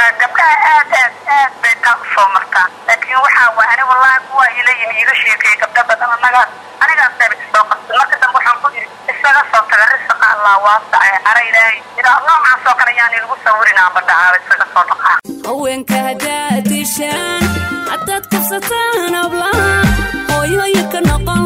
gabdhaha aad aad aad bay taa u soo martaa laakiin waxaa waay ani wallaahi kuwa ila yimi iiga sheekeeyey gabdha badan annagaa anigaas dayba isoo qabtay marka dambe waxaan ku yidhi isaga soo taga risiqa allah waasace ara ilaahay idaa noocaas oo kale yaan ilagu sawirinaa badhacaaba isaga soo dhaqaa haweenka haddaad dishaan haddaad kufsataan hablaha hooyooyinka noqon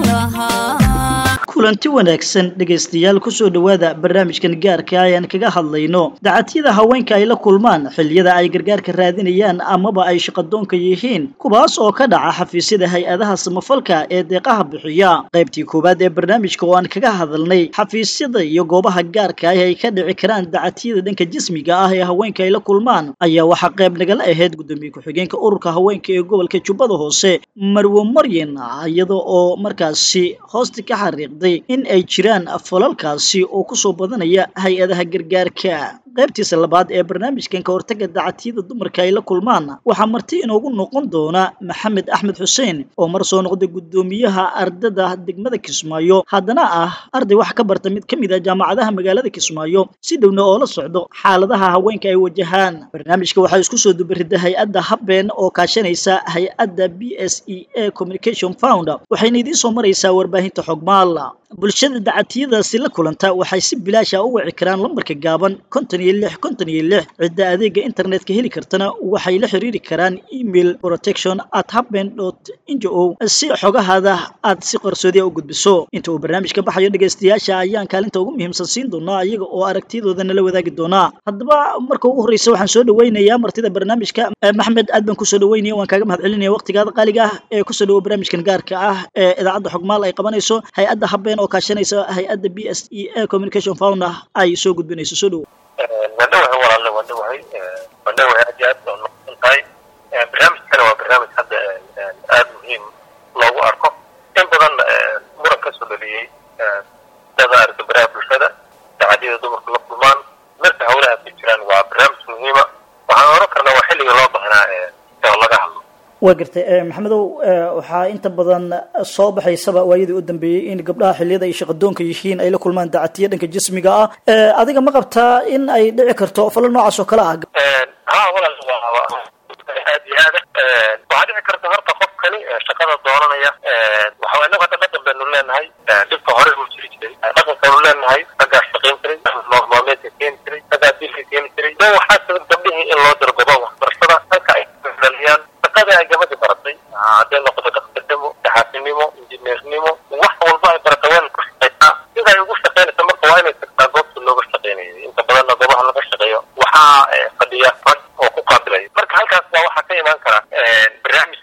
lahaa kulanti wanaagsan dhegaystayaal kusoo dhowaada barnaamijkan gaarka ayaan kaga hadlayno dacatyada haweenka ay la kulmaan xilliyada ay gargaarka raadinayaan amaba ay shaqadoonka yihiin kuwaas oo ka dhaca xafiisyada hay-adaha samafalka ee deeqaha bixiya qaybtii koowaad ee barnaamijka oo aan kaga hadalnay xafiisyada iyo goobaha gaarka ah ay ka dhici karaan dacatyada dhanka jismiga ah ee haweenka ay la kulmaan ayaa waxaa qayb nagala ahayd gudoomiye ku-xigeenka ururka haweenka ee gobolka jubbada hoose marwo maryan iyada oo markaasi hoosta ka xariiqday in ay jiraan falalkaasi oo kusoo badanaya hay-adaha gargaarka qaybtiisa labaad ee barnaamijkan ka hortaga dacatyada dumarka ay la kulmaan waxaa marti inoogu noqon doona maxamed axmed xuseen oo mar soo noqday gudoomiyaha ardada degmada kismaayo haddana ah arday wax ka barta mid ka mid a jaamacadaha magaalada kismaayo si dhowna oo la socdo xaaladaha haweenka ay wajahaan barnaamijka waxaa isku soo dubarida hay-adda habeen oo kaashanaysa hay-adda b s e a communication found waxayna idiin soo maraysaa warbaahinta xogmaal bulshada dacatiyadaasi la kulanta waxay si bilaasha u wici karaan lambarka gaaban konton iyo lix konton iyo lix cidda adeega internetka heli kartana waxay la xiriiri karaan email protection at haben dot ngo si xogahaada aad si qarsoodiya u gudbiso inta uu barnaamijka baxayo dhegaystayaasha ayaan kaalinta ugu muhiimsan siin doonaa iyaga oo aragtiyadooda nala wadaagi doonaa haddaba marka ugu horreysa waxaan soo dhaweynayaa martida barnaamijka maxmed aad baan kusoo dhaweynaya waan kaaga mahad celinaya waqtigaada qaaliga ah ee kusoo dhawo barnaamijkan gaarka ah ee idaacadda xogmaal ay qabanayso hay-adda habeen oo kaashanaysa hay-adda b s e a communication founder ay soo gudbinayso soo dhowo waandhawahay walaalle waandhawahay waandhawahay aad iyo aad baa noqon tahay barnaamijkana waa barnaamij hadda aada muhiim loogu arko in badan muran ka soo dhaliyey dada arka baraha bulshada dacadyada dumarku la kulmaan marka hawlahaas ay jiraan waa barnaamij muhiima waxaan oran karnaa waa xilliga loo baahnaa oo laga hadlo waa gartay maxamedow waxaa inta badan soo baxaysaba waayadii u dambeeyey in gabdhaha xilliyada ay shaqadoonka yihiin ay la kulmaan dacatiya dhanka jismiga ah adiga ma qabtaa in ay dhici karto falo noocaas oo kale ah ha walaal aad iyo aad waxaa dhici karta horta qofkani shaqada doonanaya waxa inagu hadda dhaqan baynu leenahay dhibka hore uu jiri jiray dhaqankaynu leenahay raggaa shaqayn jiray maalmeedka keeni jiray raggaa dilka keeni jiray dan waxaa sabab gabdhihii in loo diro goba waxbarashada halka ay dhaliyaan shaqada ay gabadhi baratay hadday noqoto dhakhtarnimo daxaasinimo injineernimo wax walba ay baratay waa ku shaqaysaa sida ay ugu shaqaynaysa marka waa inay tagtaa goobta looga shaqaynayo inta badanna goobaha laga shaqeeyo waxaa fadhiya rag oo ku qaabilaya marka halkaas baa waxaa ka imaan kara barnaamij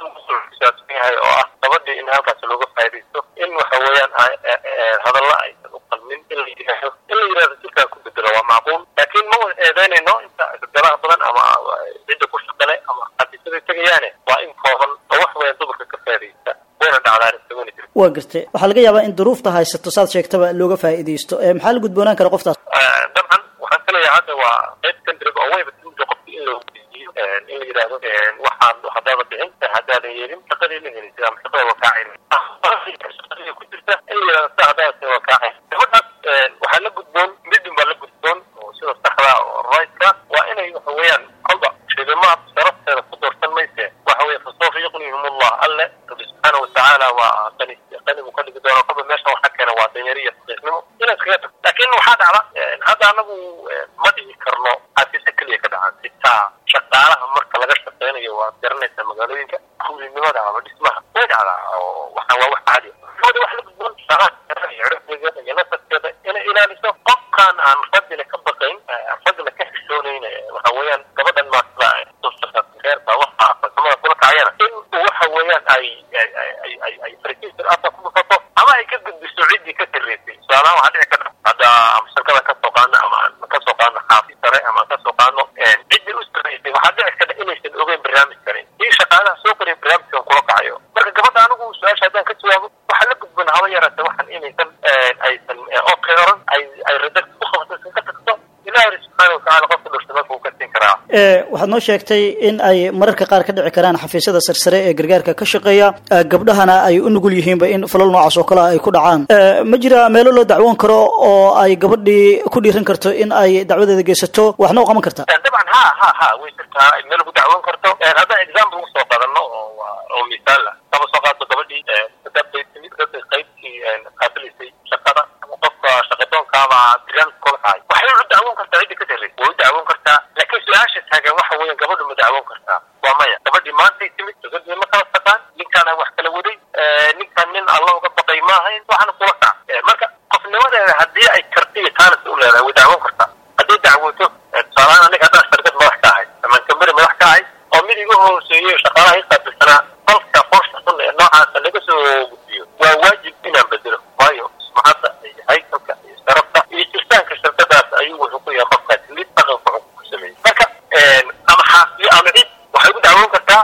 saabsan yahay oo ah gabadhii in halkaas looga faaidaysto in waxa weeyaan hadalla aysan u qalmin in la yidhaahdo in la yidhahdo jirkaan ku bedelo waa macquul laakiin ma wada eedeynayno inta gabdhaha badan ama cidda ku shaqale ama xafiisyada tegayaane waa in kooban oo wax weeyaan dumarka ka faa'idaysta wayna dhacdaan isaguna jira waa gartay waxaa laga yaabaa in duruufta haysato saad sheegtaba looga faa'iidaysto maxaa la gudboonaan kara qoftaas dabcan waxaan filayaa hadda waa qayb kandriga oo wayba timida qofki in loo weydiiyo in la yidhaahdo waxaad haddaada bixin haddaadan yeelin shaqadii la helin sida ama shaqada waa kaacin shaqadii ku jirta in la yidhahdo sa haddaada waa kaacin gabadhaas waxaa la gudboon midin baa la gudboon oo sida saxda oo rigtka waa inay waxa weeyaan kolba shilimaad sharafteeda ku doorsan mayse waxa weeye fasawfa yuqnihim allah alle rabbi subxaana watacaala waa qani qani buu ka dhigi doona kolba meesha waxa keena waa danyariya saqiiqnimo inaad kaga tagto laakiin waxaa dhacda hadda anagu ma dhihi karno xafiisa keliya ka dhacan xitaa shaqaalaha marka laga shaqeynayo waad garanaysaa magaalooyinka kulinimada ama dhismaha way dhacdaa oo waxaa waa wax caadi gabada wax la gudboon shaqaha cirifdeeda iyo nasabkeeda inay ilaaliso qofkaan aan raggina ka baqayn raggina ka xishoonayn waxa weeyaan gabadhan maasida reerka waxa farsamada kula kacayana in waxa weeyaan ay ay ay ay farkiisir afka ku dhufato ama ay ka gudbiso ciddii ka sarreysay tusaalahaan waxaa dhici karta hadda ama shirkada ka soo qaadno ama aan ka soo qaadno xaafis sare ama aan ka soo qaadno ciddii u sarreysay waxaa dhici karta inaysan ogeyn barnaamijkani kii shaqaalaha soo koriya barnaamijkan kula kacayo marka gabadha anigu su-aasha haddaan ka jawaabo waxaa la gudban haba yaraata waxan inaysan aysan okay oran ay ay rada ku qabto iska tagto ilaahi subxaana watacaala qofka dhurta marka uu ka siin karaa waxaad noo sheegtay in ay mararka qaar ka dhici karaan xafiisyada sarsare ee gargaarka ka shaqeeya gabdhahana ay u nugul yihiinba in falal noocaas oo kale ay ku dhacaan ma jira meelo loo dacwoon karo oo ay gabadhii ku dhiiran karto in ay dacwadeeda geysato waxna u qaban karta dabcan ha ha ha way jirtaa meel lagu dacwoon karto haddaan example ugu soo qaadano oo oo misaal ah kama soo qaadto gabadhii dadbay timid dadbay qaybtii qaabilisay shaqada qofka shaqadoonkaaba barnaamij kula tahay waxay u dacwoon kartaa cidda ka dalay way u dacwoon kartaa laakiin su-aasha taagan waxa weeyaan gabadhu ma dacwoon kartaa waa maya gabadhii maantay timid dadbay ma kala taqaan ninkaana wax kala waday ninkan nin alla uga baqay ma ahayn waxaana kula kac marka qofnimadeeda haddii ay karti iyo taanis u leedahay way dacwoon kartaa haddii dacwoto tusaalahaan aniga haddaan shirkad madax ka ahay ama kambari madax ka ahay oo mid igu hooseeyo shaqaalaha i qaabilsanaa falka foosha xun ee noocaasa laga soo gudbiyo waa waajib inaan bedelo waayo sumcadda iyo haykalka iyo sharafta iyo jirtaanka shirkadaas ayuu wuxuu ku yahay qofkaas mid dhaqanka wuxuu ku sameeyey marka ama xaafiyo ama cid waxay ku dacwoon kartaa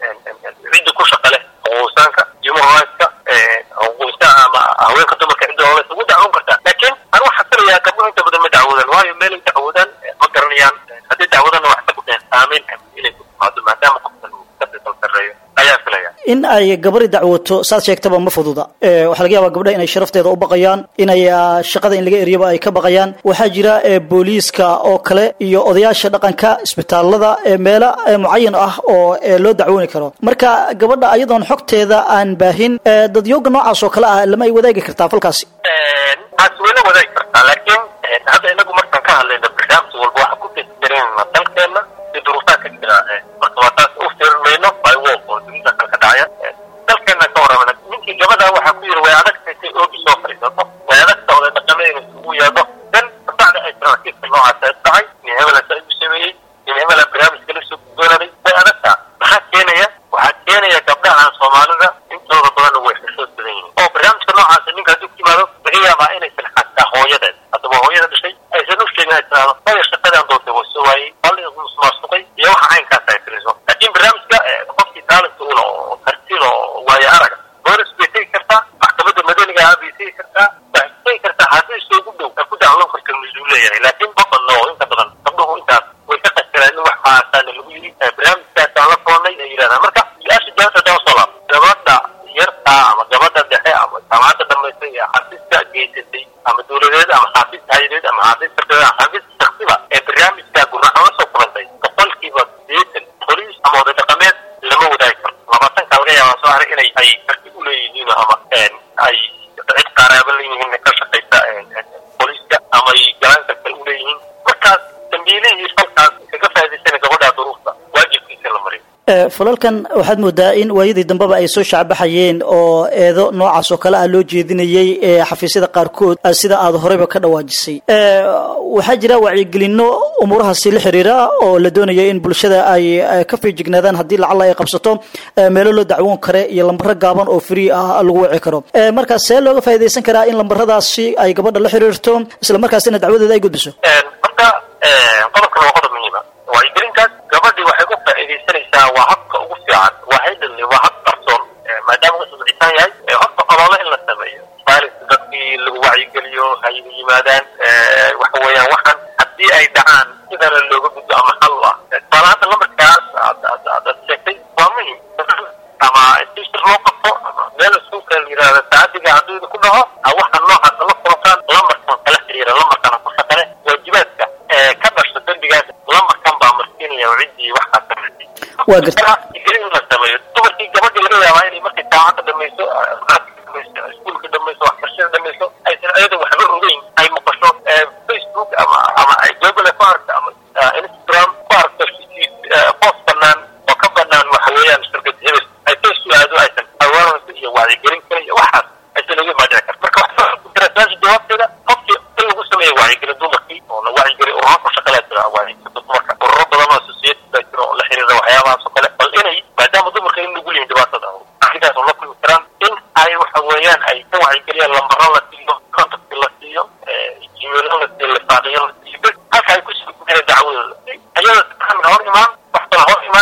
cidda ku shaqa leh xuquuqsaanka human rightska xuquuqinsaha ama haweenka dumarka cidda hoolaysa ugu dacwoon kartaa laakiin anu waxaa filayaa gabdhuhu inta badan ma dacwoodaan waayo meelay dacwoodaan ma garanayaan haddii dacwadana wax ka baqeen saameyn inay ku timaado maadaama qofkan uu ka tirsan sarreeyo ayaa filaya in ay gabari dacwoto saad sheegtaba ma fududa waxaa laga yaabaa gabdhaha inay sharafteeda u baqayaan inay shaqada in laga eriyaba ay ka baqayaan waxaa jira booliiska oo kale iyo odayaasha dhaqanka isbitaalada meelo mucayan ah oo loo dacwooni karo marka gabadha ayadoon xogteeda aan baahin dadyooga noocaas oo kale ah lama ay wadaagi kartaa falkaasi taas wayla wadaagi kartaa laakiin hadda inagu markaan ka hadlayno barnaamij walba waxa ku tesigareynayna dalkeena iyo duruufaha ka jira marka waa taas u fiirin mayno bywol oo dunida kale ka dhacaya dalkeena ka waramana ninkii gabadha waxaa ku yiri way adagtay say oogi soo fadhiisato way adagta oday dhaqameeda isugu yeedho dan kabacda ay taraakiibka noocaas ay tahay nin hebela sa igu sameeyey nin hebela barnaamijka la soo gudboonaday way adagtaa maxaa keenaya waxaa keenaya gabdhahan soomaalida intooda badan way xishood badan yihiin oo barnaamijka noocaasa ninka hadduu ku yimaado laga yaabaa inaysan xataa hooyadeed haddaba hooyada dhashay aysan u sheegin ay tiraahdo maya shaqadaan doontay waa soo waayey halliga musmaasuqay iyo waxa caynkaas ay tiriso laakiin barnaamijka qofkii taalanta ula oo kartida oo waayo araga boolis bay tegi kartaa maxkamadda madaniga ah bay tegi kartaa waxay tegi kartaa haddii isugu dhow ay ku dacloon karta misuu leeyahay laakiin badanna oo inta badan gabdhuhu intaas way ka qasiraan in wax haasaana lagu yiri barnaamijkaasaan la koonay ay yidhahdaan marka su-aasha jawaabta daba soo laab gabadha yarta ama gabadha dhexe ama jaamacadda dhamaystay ee xafiiska geysatay ama dowladeed ama xafiis hayadeed ama xafiis sarkadeed ama xafiis shaksiba ee barnaamijka gurracan la soo kulantay boqolkiiba sideetan boliis ama oday dhaqameed lama wadaagi karo labaatanka laga yaabaa soo haray inay ay karti u leeyihiin ama ay cid qaaraaba leeyihiin ka shaqaysa booliiska ama ay galaan karta u leeyihiin markaas dambiilihii falkaas kaga faa'idaysana gabadha duruufta waajibkiisa la mariyo falalkan waxaad moodaa in waayadii dambeba ay soo shacbaxayeen oo eedo noocaas oo kale ah loo jeedinayay xafiisyada qaarkood sida aad horeyba ka dhawaajisay waxaa jira wacyigelino umuurahaasi la xiriira oo la doonaya in bulshada ay ka fiijignaadaan haddii lacala ay qabsato meelo loo dacwoon kare iyo lambaro gaaban oo free ah lagu wici karo marka see looga faa'iidaysan karaa in lambaradaasi ay gabadha la xiriirto isla markaasina dacwadeeda ay gudbiso horta qodobkan waa qodob muhiima wacyigelintaas gabadhii waxay ku faa'iidaysanaysaa waa habka ugu fiican waa haydhanli waa hab qarsoon maadaama uu sumcisan yahay horta olole in la sameeyo maalinka dadkii lagu wacyigeliyo hayla yimaadaan waxa weeyaan waxaan haddii ay dhacaan sidana looga gudbo ama xal u ah tusaale hadda lambarkaas aad sheegtay waa muhim ama sishir loo qabto ama meel iskuulka la yidhahda saacadiga hadduu ku dhaco waxaan noocaas la kulantaan lamarkan kala xiriira lamarkana ku shaqale waajibaadka ka dhasha dembigaas lamarkan baa marsiinaya ciddii waxaa sameysay waa garta gelin la sameeyo dumarkii gabadhii laga yaabaa inay markay jaamacadda dhamayso dhamayso iskuulka dhamayso waxbarashada dhamayso aysan ayada waxba ogeyn ay maqasho facebook ama ama ay google ku aragto ama instagram ku aragto post banaan oo ka banaan waxa weeyaan shirkad hebel ay soo su-aado aysan awaarayso iyo wacyigelin kale iyo waxaas aysan uga maadhici karta marka waxaa ku jira su-aasha jawaabteeda qofkii in lagu sameeyo wacyigelin dumarkii oo la wacyigeliyo ururo ku shaqalaa jira wacyigelin dumarka ururo badan oo associated baa jira oo la xiriira waxyaabahaas oo kale bal inay maadaama dumarka in lagu leeyin dhibaatada arrintaas oo la kulmi karaan in ay waxa weeyaan ay ka wacyigeliyaan lambaro la siiyo contact la siiyo emailo la siiyo lifaaqiyo la siiyo bes halka ay kusoo gudbiyaan dacwadooda ayada saxan hor imaan wax kala hor imaan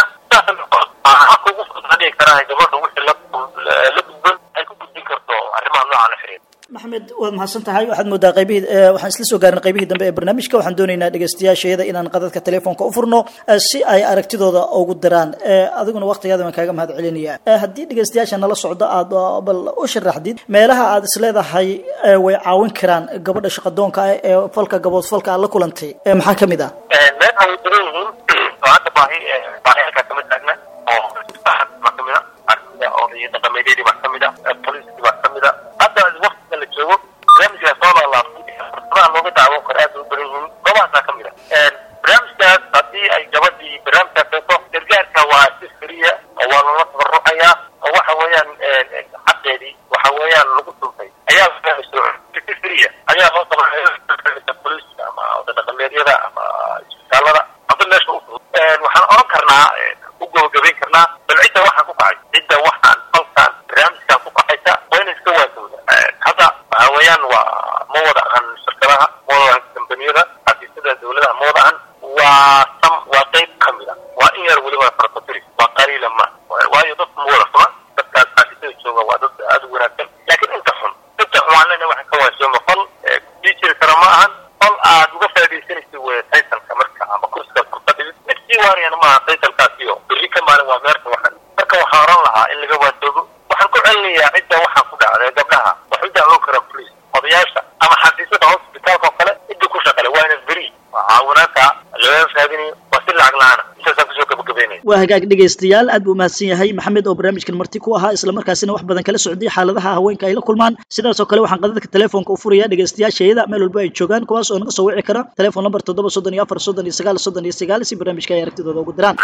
saas habka ugu fudud dhigi karaa gabadha wixii la la gudban ay ku gudbin karto arrimaha nooca la xiriira maxamed waad mahadsan tahay waxaad moodaa qaybihii eh, waxaan isla soo gaarin qaybihii dambe ee barnaamijka waxaan doonaynaa dhegeystayaashayada inaan qadadka telefoonka u furno eh, si ay aragtidooda ugu diraan Eh, adiguna waqtigaada waan kaaga mahad celinaya Eh, haddii dhegeystayaasha nala socdo aad uh, bal u sharaxdid meelaha aad isleedahay eh, way caawin karaan gabadha shaqadoonka ah ee falka gabood falka aad la kulantay Eh, maxaa ka mid ah meesha way daran yihiin oo hadda baahi baahi halkaa kama taagna oo baa kamid a arkiga oo iyo dhaqameedyadii baa kamid a poliskii baa kamid a hadda waqtiga la joogo barnaamijkaa soo laalaabtay fursadaha looga daawan karo aad bay u daran yihiin goobahaasaa kamid a barnaamijkaas haddii ay gabadhii barnaamijkaas hayso gargaarka waa si firiya oo waa loola tabarucayaa oo waxa weeyaan xaqeedii waxa weeyaan lagu dhultay ayaa si firiya ayaa loo tabarucaya poliska ama dhaqameedyada ama isbitaalada hadda meesha u fudud waxaan oran karnaa u gabagabayn karnaa bal cidda waxaan ku kacay cidda waxaan falkan barnaamijkan ku kacaysa waa inay iska waasowda hadda waxa weeyaan waa ma wada ahan shirkadaha ma wada ahan kambaniyada xafiisyada dawladaha ma wada ahan waa sam waa qayb ka mid a waa in yar weliba farfatiri waa qaliila ma waayo dadku ma wada xuma dadkaas xafiisyada jooga waa dad aada u wanaagsan laakiin inta xun inta xun waan leenahay waxaan ka waasooma fal sii jiri kara ma ahan fal aad uga faaidaysanaysa wey taytalka marka ama kursiga furfadhigid mid sii waariyana maaha taytalkaasiyo berri ka maalin waa meerta waxan marka waxaan oran lahaa in laga waasoogo waxaan ku celinayaa cidda waxaan ku dhacday gabdhaha wax u dacwoon kara police odayaasha ama xafiisyada hospitaalka oo kale cidda ku shaqale waa ina beri waa caawinaanta laga raadinayo waa si lacag la-aana intaasaan kusoo gabagabeynaya waa hagaag dhegaystayaal aad buu mahadsan yahay maxamed oo barnaamijkan marti ku ahaa islamarkaasina wax badan kala socday xaaladaha haweenka ay la kulmaan sidaas oo kale waxaan qadadka telefoonka u furaya dhegaystayaashayada meel walba ay joogaan kuwaas oo naga soo wici kara telefoon lamber toddoba soddon iyo afar soddon iyo sagaal soddon iyo sagaal si barnaamijka ay aragtidooda ugu diraan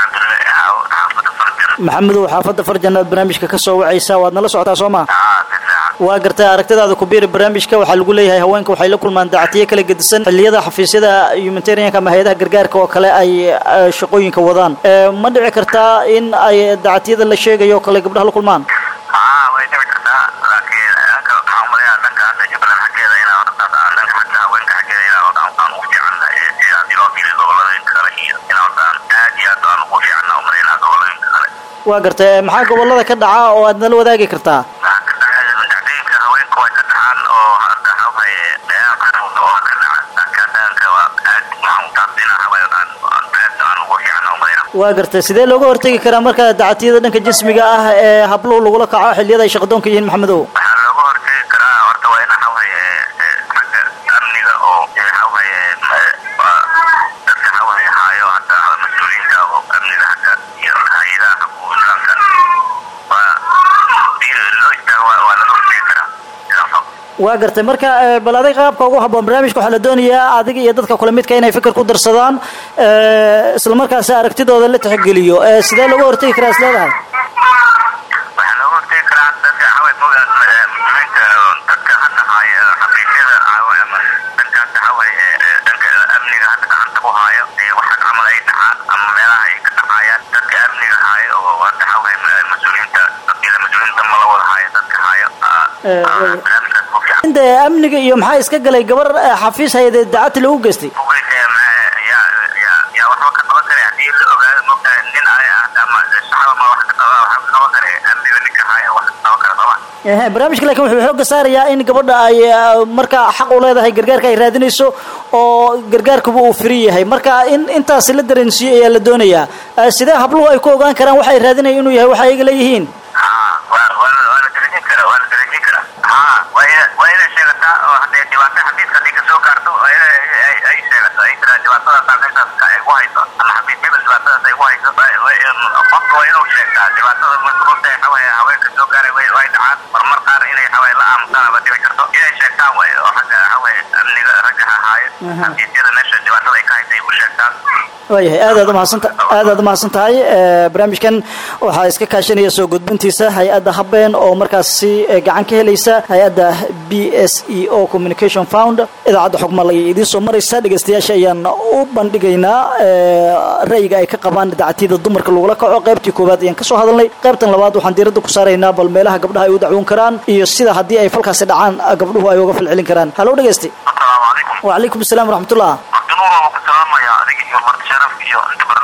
maxamedow xaafadda farjan aad barnaamijka ka soo wacaysaa waad nala socotaa soo ma waa gartay aragtidaada ku biiri barnaamijka waxaa lagu leeyahay haweenka waxay la kulmaan daacatiyo kala gedisan xilliyada xafiisyada humanitarianka ama hay-adaha gargaarka oo kale ay eh, shaqooyinka wadaan Eh, ma dhici kartaa in ay daacatiyada la sheegayo oo kale gabdhaha la kulmaan haa way dhici kartaa laakiin halka waxaan umaleeyaa dhanka hadda jubbaland xaggeeda inaa hortaas aan dhanka xagga haweenka xaggeeda inaa horta aan ugu fiicanna ee sida haddii loo fiiriyo gobolooyinka kale iyo inaa horta aan aad iyo aad aan ugu fiicanna umaleynaa gobolooyinka kale waa gartay eh, maxaa gobolada ka dhaca oo aad nala wadaagi kartaa waxaa ka dhacay dacdooyinka haweenka way ka dhacaan oo hadda waxawaaye meelaha qaarkood oo ka dhaca dhanka dhanka waa aad waxaan taas inaa haween aan aan aad aan ugu fiicanna umaleynaa waa gartay sidee looga hortegi karaa marka dacatiyada dhanka jismiga ah ee habluhu lagula kaco xilliyada ay shaqadoonka yihiin maxamedow waxaa looga hortegi karaa horta waa in waxawaaye xagga amniga oo waxawaaye dadka waxawaaye haayo hadda mas-uuliyiinta oo amniga xagga iyo hay-adaha xaquuqulaanka waa hadii loo istaago waa waa laga hortegi karaa sidaas oo waa gartay marka eh, bal adig qaabka ugu habboon barnaamijka waxaa la doonayaa adiga iyo dadka kule midka inay fikir ku darsadaan eh, islamarkaasi aragtidooda la tixgeliyo Eh, sidee looga hortegi karaa isleedahay waxaa looga hortegi karaa dadka waxawaaye moga muslimiinta dadka hadda haayo xaqiiqyada ama dhanka hadda waxawaaye dhanka amniga hadda gacanta ku haayo ee waxa camal ay dhacaan ama meelaha ay ka dhacayaan dadka amniga haayo oo hadda waxawaaye mas-uuliyiinta dadkeeda mas-uuliyiinta ma la wada haayo dadka haayo Eh, way- barnaamijkaas ku fiican inta amniga iyo maxaa iska galay gabar eh, xafiis hayadeed dacati lagu geystay Bugeysay, ma- yaa yaa yaa waxba ka qaban kare haddii la ogaado mogtahay nin ay ah ama saxaba ma wax ka qaba wax ka qaban kare amniga ninka haayo wax ka qaban kare sooma Ehe, barnaamijka laakiin wuxuu xoogga saarayaa in gabadha ay eh, marka xaq u leedahay gargaarka ay raadinayso oo gargaarkuba uu firi yahay marka in intaasi la dareensiiyo ayaa la doonayaa Eh, sidee habluhu ay ku ogaan karaan waxa ay raadinayaan inuu yahay waxa ayaga leeyihiin haa waa waa la- waa la darajin karaa waa la darajin karaa haa waa ina waa inay sheegataa oo haddee dhibaato xafiiska haddii kasoo gaarto waa inay ay ay sheegato ay tiraa dhibaatadaas meeshaas ka ay ku hayso ama xafiis hebel dhibaatadaas ay ku hayso waa- waa in- qofka waa inuu sheegtaa dhibaatada marka runta waxawaaye haweenka soo gaaray way way dhacaan marmar qaar inay waxawaaye la aamusaan ama dhici karto inay sheegtaan way oo xagga waxawaaye amniga ragga ha haayo xafiisyada meesha dhibaatada ay ka haysay u sheegtaan waayahay aad aad umahadsanta aad aad umahadsan tahay Eh, barnaamijkan waxaa iska kaashanaya soo gudbintiisa hay-adda habeen oo markaasi eh, gacan ka helaysa hay-adda b s e o communication found idaacadda xogmal ayay idiin soo maraysa dhegeystayaasha ayaan u bandhigaynaa eh, ra'yiga ay ka qabaan dacatiyada dumarka lagula kaco qaybtii koowaad ayaan kasoo hadalnay qaybtan labaad waxaan diiradda ku saaraynaa bal meelaha gabdhaha ay u dacwoon karaan iyo sida haddii ay falkaasi dhacaan gabdhuhu ay uga falcelin karaan halow dhegeysti asalaamu calaykum wacalaykum asalaam waraxmatullah cabdinuur waa ku salaamaya adiga iyo marti sharaf iyo inta barnaamijka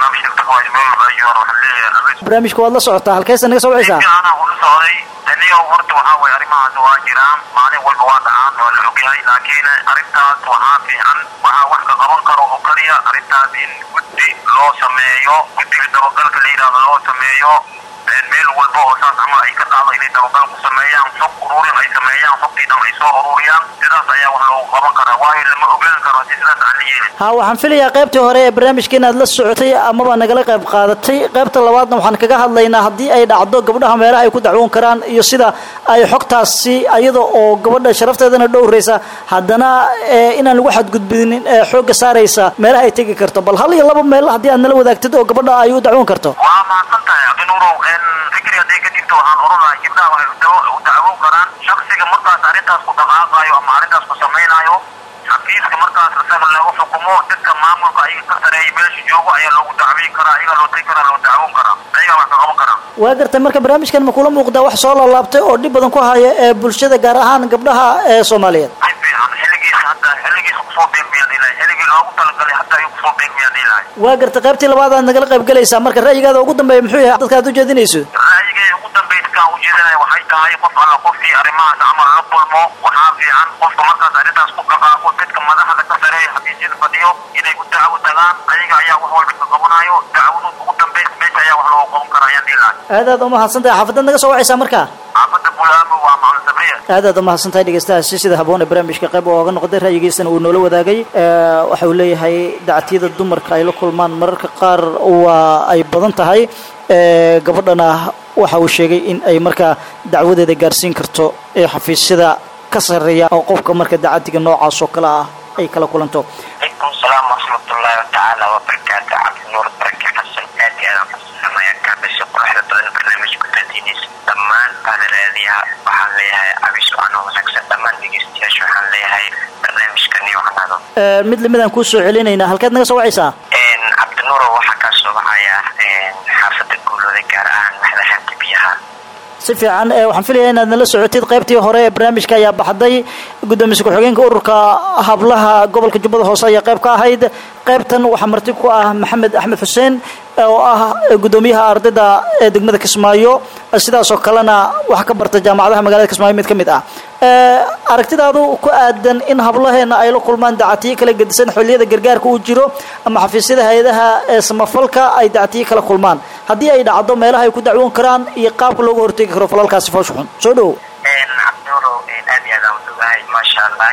waayo meel walba ayuu waxaan leeyahay abis barnaamijka waad la socotaa halkeesa naga soo wacaysaa fiicana ula socday aniga horta waxaa waye arrimahaas waa jiraan maalin walba waa dhacaan waa la ogyahay laakiin arrintaas waxaa fiican waxaa wax ka qaban karo oo kaliya arrintaas in guddi loo sameeyo guddiga dabagalka la yidhaahdo loo sameeyo meel walba oo saas camal ay ka qaado inay dabagal ku sameeyaan xog ururin ay sameeyaan xogtii dhan ay soo ururiyaan sidaas ayaa wax loogu qaban karaa waayo lama ogaan karo si sidaas aan la yeelin ha waxaan filayaa qaybtii hore ee barnaamijka inaad la socotay amaba nagala qayb qaadatay qaybta labaadna waxaan kaga hadlaynaa haddii ay dhacdo gabdhaha meelaha ay ku dacwoon karaan iyo sida ay xogtaasi iyada oo gabadha sharafteedana dhowraysa haddana inaan lagu xadgudbinin xoogga saaraysa meelaha ay tegi karto bal hal iyo laba meel haddii aad nala wadaagtid oo gabadha ay u dacwoon karto waa mahadsan tahay cabdinuurow fikri hadday ka jirto waxaan oran lahay gabdhaha waxay u dacwoon karaan shaksiga markaas arrintaas ku dhaqaaqaayo ama arrintaas ku samaynayo xafiiska markaas isaga lagu xukumo dadka maamulka ayaga ka sareeya meesha joogo ayaa loogu dacweyn karaa ayagaa loo tegi karaa loo dacwoon karaa ayagaa wax ka qaban karaa waa gartay marka barnaamijkan ma kula muuqdaa wax soo laalaabtay oo dhib badan ku haya ee bulshada gaar ahaan gabdhaha ee soomaaliyeed si fiican xilligiisa hadda xilligiisa kusoo beegmayaan ilahay xilligii loogu talagalay hadda ayuu kusoo beegmayaan ilahay waa gartay qaybtii labaad aad nagala qayb galaysaa marka ra'yigaada ugu dambeeya muxuu yahay dadka aad ujeedinayso ra'yigay ugu dambayska aan ujeedinaya waxay tahay qof alla qofkii arrimahaas camal la kulmo waxaa fiican qofka markaas arrintaas ku dhaqaaqo dadka madaxda ka sareeya xafiisyada fadhiyo inay ku dacwo tagaan ayaga ayaa wax walba ka qabanayo dacwadu ugu dambaysa meesha ayaa wax looga qaban karaa ayaan dhihi lahay aad aad umahadsan tahay xaafadaad naga soo wacaysaa marka xaafadda bulaamo waa macalin sabriya aad aad umahadsan tahay dhegeystahaasi sida haboon ee barnaamijka qayb ooga noqday ra'yigiisana uu noola wadaagay waxa uu leeyahay dactiyada dumarka ay la kulmaan mararka qaar waa ay badan tahay gabadhana waxa uu sheegay in ay markaa dacwadeeda gaarsiin karto ee xafiisyada ka sarreeya oo qofka marka dacadiga noocaas oo kale ah ay kala kulanto calaykum salaam waraxmatullaahi watacaala wabarakaatu cabdinuur barake xasan aad iyo aad aan kusanamaya kaabisha quruxda badan barnaamijku daadiinaysa dhammaan baadaraadiyaha waxaan leeyahay cabis waanoo wanaagsan dhammaan dhegeystayaasha waxaan leeyahay barnaamijkani wacnaado mid lamid aan kuu soo celinaynaa halkeed naga soo wacaysaa cabdinuuro waxaa kaa soo baxaya xaafadda guulooda gaar ahaan madaxanta biyaha si fiican waxaan filayaa inaad nala socotid qaybtii hore ee barnaamijka ayaa baxday guddoomiye ku-xigeenka ururka hablaha gobolka jubbada hoose ayaa qayb ka ahayd qaybtan waxaa marti ku ah maxamed axmed xuseen oo ah guddoomiyaha ardayda ee degmada kismaayo sidaas oo kalena wax ka barta jaamacadaha magaalada kismaayo mid ka mid ah aragtidaadu ku aadan in hablaheena ay la kulmaan dacatiyo kala gedisan xilliyada gargaarka uu jiro ama xafiisyada hay-adaha ee samafalka ay dacatiyo kala kulmaan haddii ay dhacdo meelaha ay ku dacwoon karaan iyo qaabka looga hortegi karo falalkaasi foosha xun soo dhowow cabdinuuro aad iyo aad aan udugahay maasha allah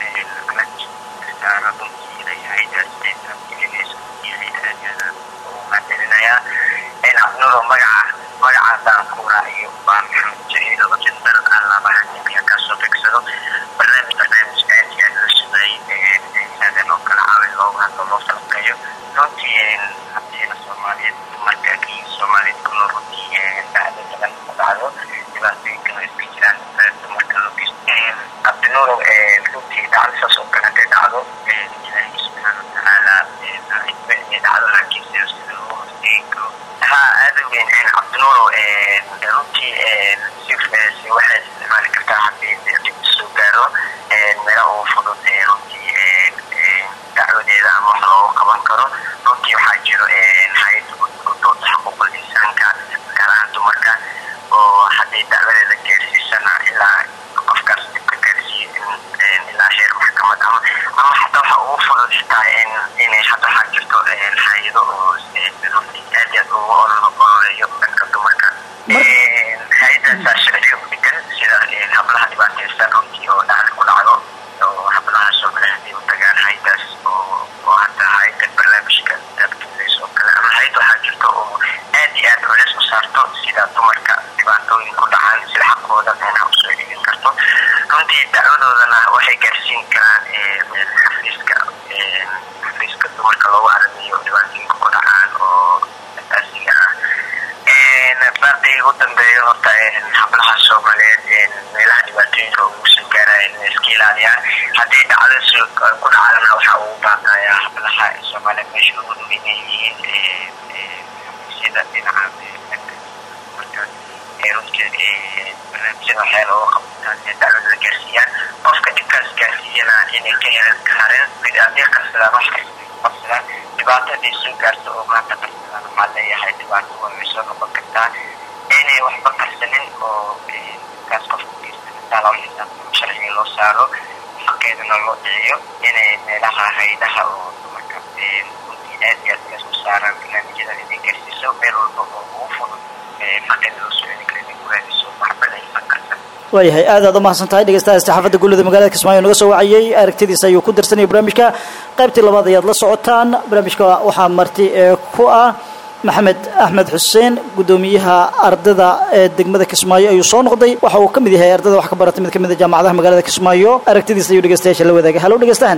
cabdinuuro magaca magacaasaan ku raaciyo waa maxamed jaciil oo jindal aan labahan ninka kasoo begsado barnaamij barnaamijka aad iyo aad la shaqeeyay saadan oo kala caawin loogu hadlo loo falqeeyo runtii haddiina soomaaliyeed marka kii soomaaliyeed ku nool runtii dhacdo badan ku dhacdo dhibaatooyinkan oo iska jiraan dumarka loo geysto cabdinuuro runtii dhacdasaas oo kale hadday dhacdo ilaahay subxaana watacaala dhacdo laakiin sida sida loo horteegi karo ها هذا وين عبد النور runtii si waxay isticmaali kartaa haddii dib soo gaaro meelo ugu fudud runtii dacwadeeda ama wax loogu qaban karo runtii waxaa jiro hay-adda gudooda xuquuqul insaanka gaarahaan dumarka oo haddii dacwadeeda gaarsiisana ilaa qofkaas dibka gaarsiiyo ilaa heer maxkamad ama ama xataa waxa ugu fudud xitaa inay hadda waxaa jirto hay-ado oo runtii aad iyo aad ugu ololeeyo dhanka dumarka hay-adaasaa sharciga ku dhigan sida hablaha dhibaataysan runtii oo dhacda ku dhacdo oo hablahaas oo kale hadii u tagaan hay-adaas oo oo hadda hay-ada barnaamijka daabkiilays oo kale ama hay-ad waxaa jirto oo aad iyo aad culeys u saarto sida dumarka dhibaatooyin ku dhacaan sida xaqooda meelaha usoo dhigin karto runtii dacwadoodana waxay gaarsiin karaan xafiiska xafiiska dumarka loogu aramiyo dhibaatooyinka ku dhacaan oo asaasiga ah baaqii ugu dambeeyo horta hablaha soomaaliyeed meelaha dhibaatooyinka ugu soo gaaraya inay iska ilaaliyaan haddii dhacdo ku dhacdana waxaa ugu baaqaya hablaha soomaaliyeed meesha ugu dhow inay yihiin xafiisyada dhinaca marka runtii barnaamijyada waxyaala uga qabtaan ee dacwadada gaarsiiyaan qofka dhibkaas gaarsiiyana inay ka helan kahareen haddii qarsadaan wax qabsadaan dhibaatadii soo gaarto oo maanta qarsadaan dhibaato waa way soo noqon kartaa inay waxba qarsanin oo kaas qofka geystaa loo xisaabtamo sharciga loo saaro xaqeedana loo dhiciyo inay meelaha haydaha oo dumarka runtii aad iyo aad meesku saaraan barnaamijyada inay gaarsiiso meel walba oo ugu fudud xaqeeda loo soo celin kara inay ku raadiso waxbana aysan qarsan waayahay aad aad u mahadsan tahay dhegeystaha saxaafadda guulada magaalada kismaayo naga soo wacayey aragtidiisa ayuu ku darsanayay barnaamijka qaybtii labaad ayaad la socotaan barnaamijka waxaa marti ee ku ah maxamed axmed xuseen guddoomiyaha ardada ee degmada kismaayo ayuu soo noqday waxa uu ka mid yahay ardada wax ka baratay mid ka mid a jaamacadaha magaalada kismaayo aragtidiisa ayuu dhegeystayaasha la wadaagay hallo dhegeystahan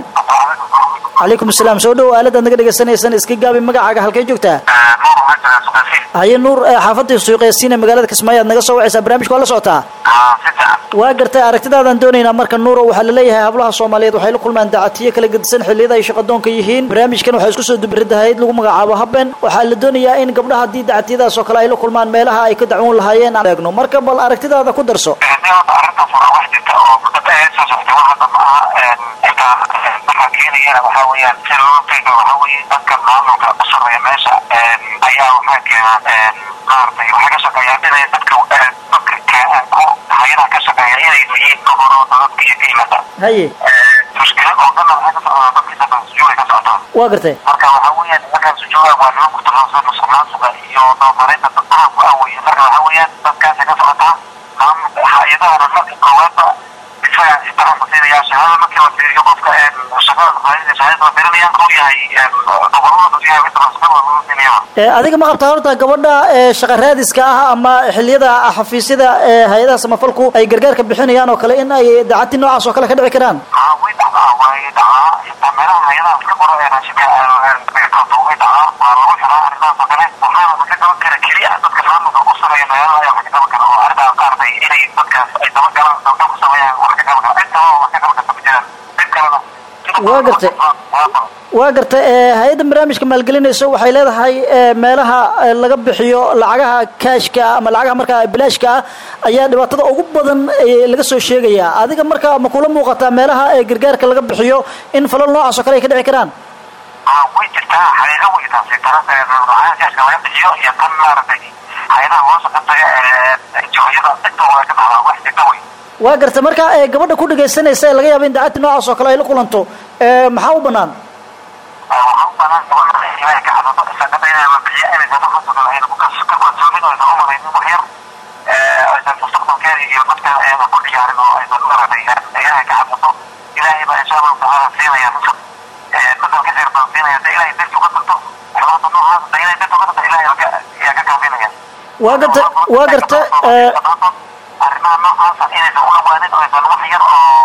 calaykum asalaam soo dhow aaladaad naga dhegeysanaysan iska gaabi magacaaga halkay joogtaa nuur waxaa joogaa suqafi haye nuur xaafadii suuqeesiina magaalada kismaayo aad naga soo wacaysaa barnaamijka waa la socotaa si fiican waa gartay aragtidaadan doonaynaa marka nuuro waxaa laleeyahay hablaha soomaaliyeed waxay la kulmaan dacatiyo kala gedisan xilliyada ay shaqadoonka yihiin barnaamijkan waxaa isku soo dubridahayd lagu magacaabo haben waxaa la doonayaa in gabdhaha haddii dacatiyadaas oo kale ay la kulmaan meelaha ay ka dacwoon lahaayeen aan eegno marka bal aragtidaada ku darso arrintaas waa wax jirta oo mudada aad soo socotay wax hadda ma aha inta waxaa keenayana waxaa weeyaan si loo teego waxaa weeye dadka maamulka u sarreeya meesha ayaa waxaa keena maaragtay waxay ka shaqeeyaan inay dadka dadka ku hayadaha ka shaqeeya inay yihiin gobolooda dadka iyo ka yimada haye mushkilad oo dhanna waxay ka socdaa dadkii dadka sujuuday ka socotaa waa gartay marka waxaa weeyaan markaan sujuuda waa niman ku takhasusay musuqmaasuqa iyo doomarinta dadkaha ku aawaya marka waxaa weeyaan dadkaasay ka socotaa maamulka hay-adahana marka koowaadba isaga ixtiraamka siinaya shahaada markii la fiiriyo qofka shaqada qaadida shahaadada la fiirinaya uu yahay gobolada uu yahay inta shaqada lagu siinaya ee adiga ma qabtaa horta gabadha ee shaqa raadiska ah ama xilliyada xafiisyada ee hay-adaha samafalku ay gargaarka bixinayaan oo kale in ay dacati noocaas oo kale ka dhici karaan haa way dhacdaa way dhacaa xitaa meelaha hay-adaha iska qoro ee raashinka beertaatu way dhacaa waa lagu xiraa arrintaas oo kale waxaana wax ka qaban kara keliya dadka maamulka u sameeya meelaha ayaa wax ka qaban kara oo arrintaas qaartay inay dadkaas ay daba galaan dabda ku sameeyaan wax ka qaban kara intaba wax ka qaban karta ma jiraan mid kalena Waa gartay. waa gartay ee hay-adda barnaamijka maalgelinayso waxay leedahay ee meelaha ee laga bixiyo lacagaha kaashka ama lacagaha markaa bilaashka ah ayaa dhibaatada ugu badan ee laga soo sheegayaa adiga marka ma kula muuqataa meelaha ee gargaarka laga bixiyo in falal noocaas oo kale ay ka dhici karaan aa way jirtaa xaqiiqo way taasi taas lacagaha kaashka laga bixiyo iyo tan maaragtay hay-adaha hoose ka taga ee jihooyada intaba way ka dhacdaa wax jirta wey waa gartay marka ee gabadha ku dhagaysanaysa ee laga yaabo in dacati noocaas oo kale ay la kulanto ee maxaa u bannaan waxaa u banaan gabadha ilaahay ka cadado sadada inay la bixiyo inaysan wax hasado ayna ku kas- ka kalsoonin oo aysan u malaynin wax yar aysan mustaqbalkeeda iyo dadka ayna ku ciyaarin oo aysan maratay ilaahay ka cadado ilaahay baa insha allahu tacaala siinaya nusab nusab ka khayr badan siinaya da ilaahay darti uga tagto xumaanta noocaas da ilaahay darti uga tagto ilaahay laga yaa ka kaafinaya waa gartay waa gartay ee arrimaha noocaasa inaysan u dhawaanin oo aysan wax yar oo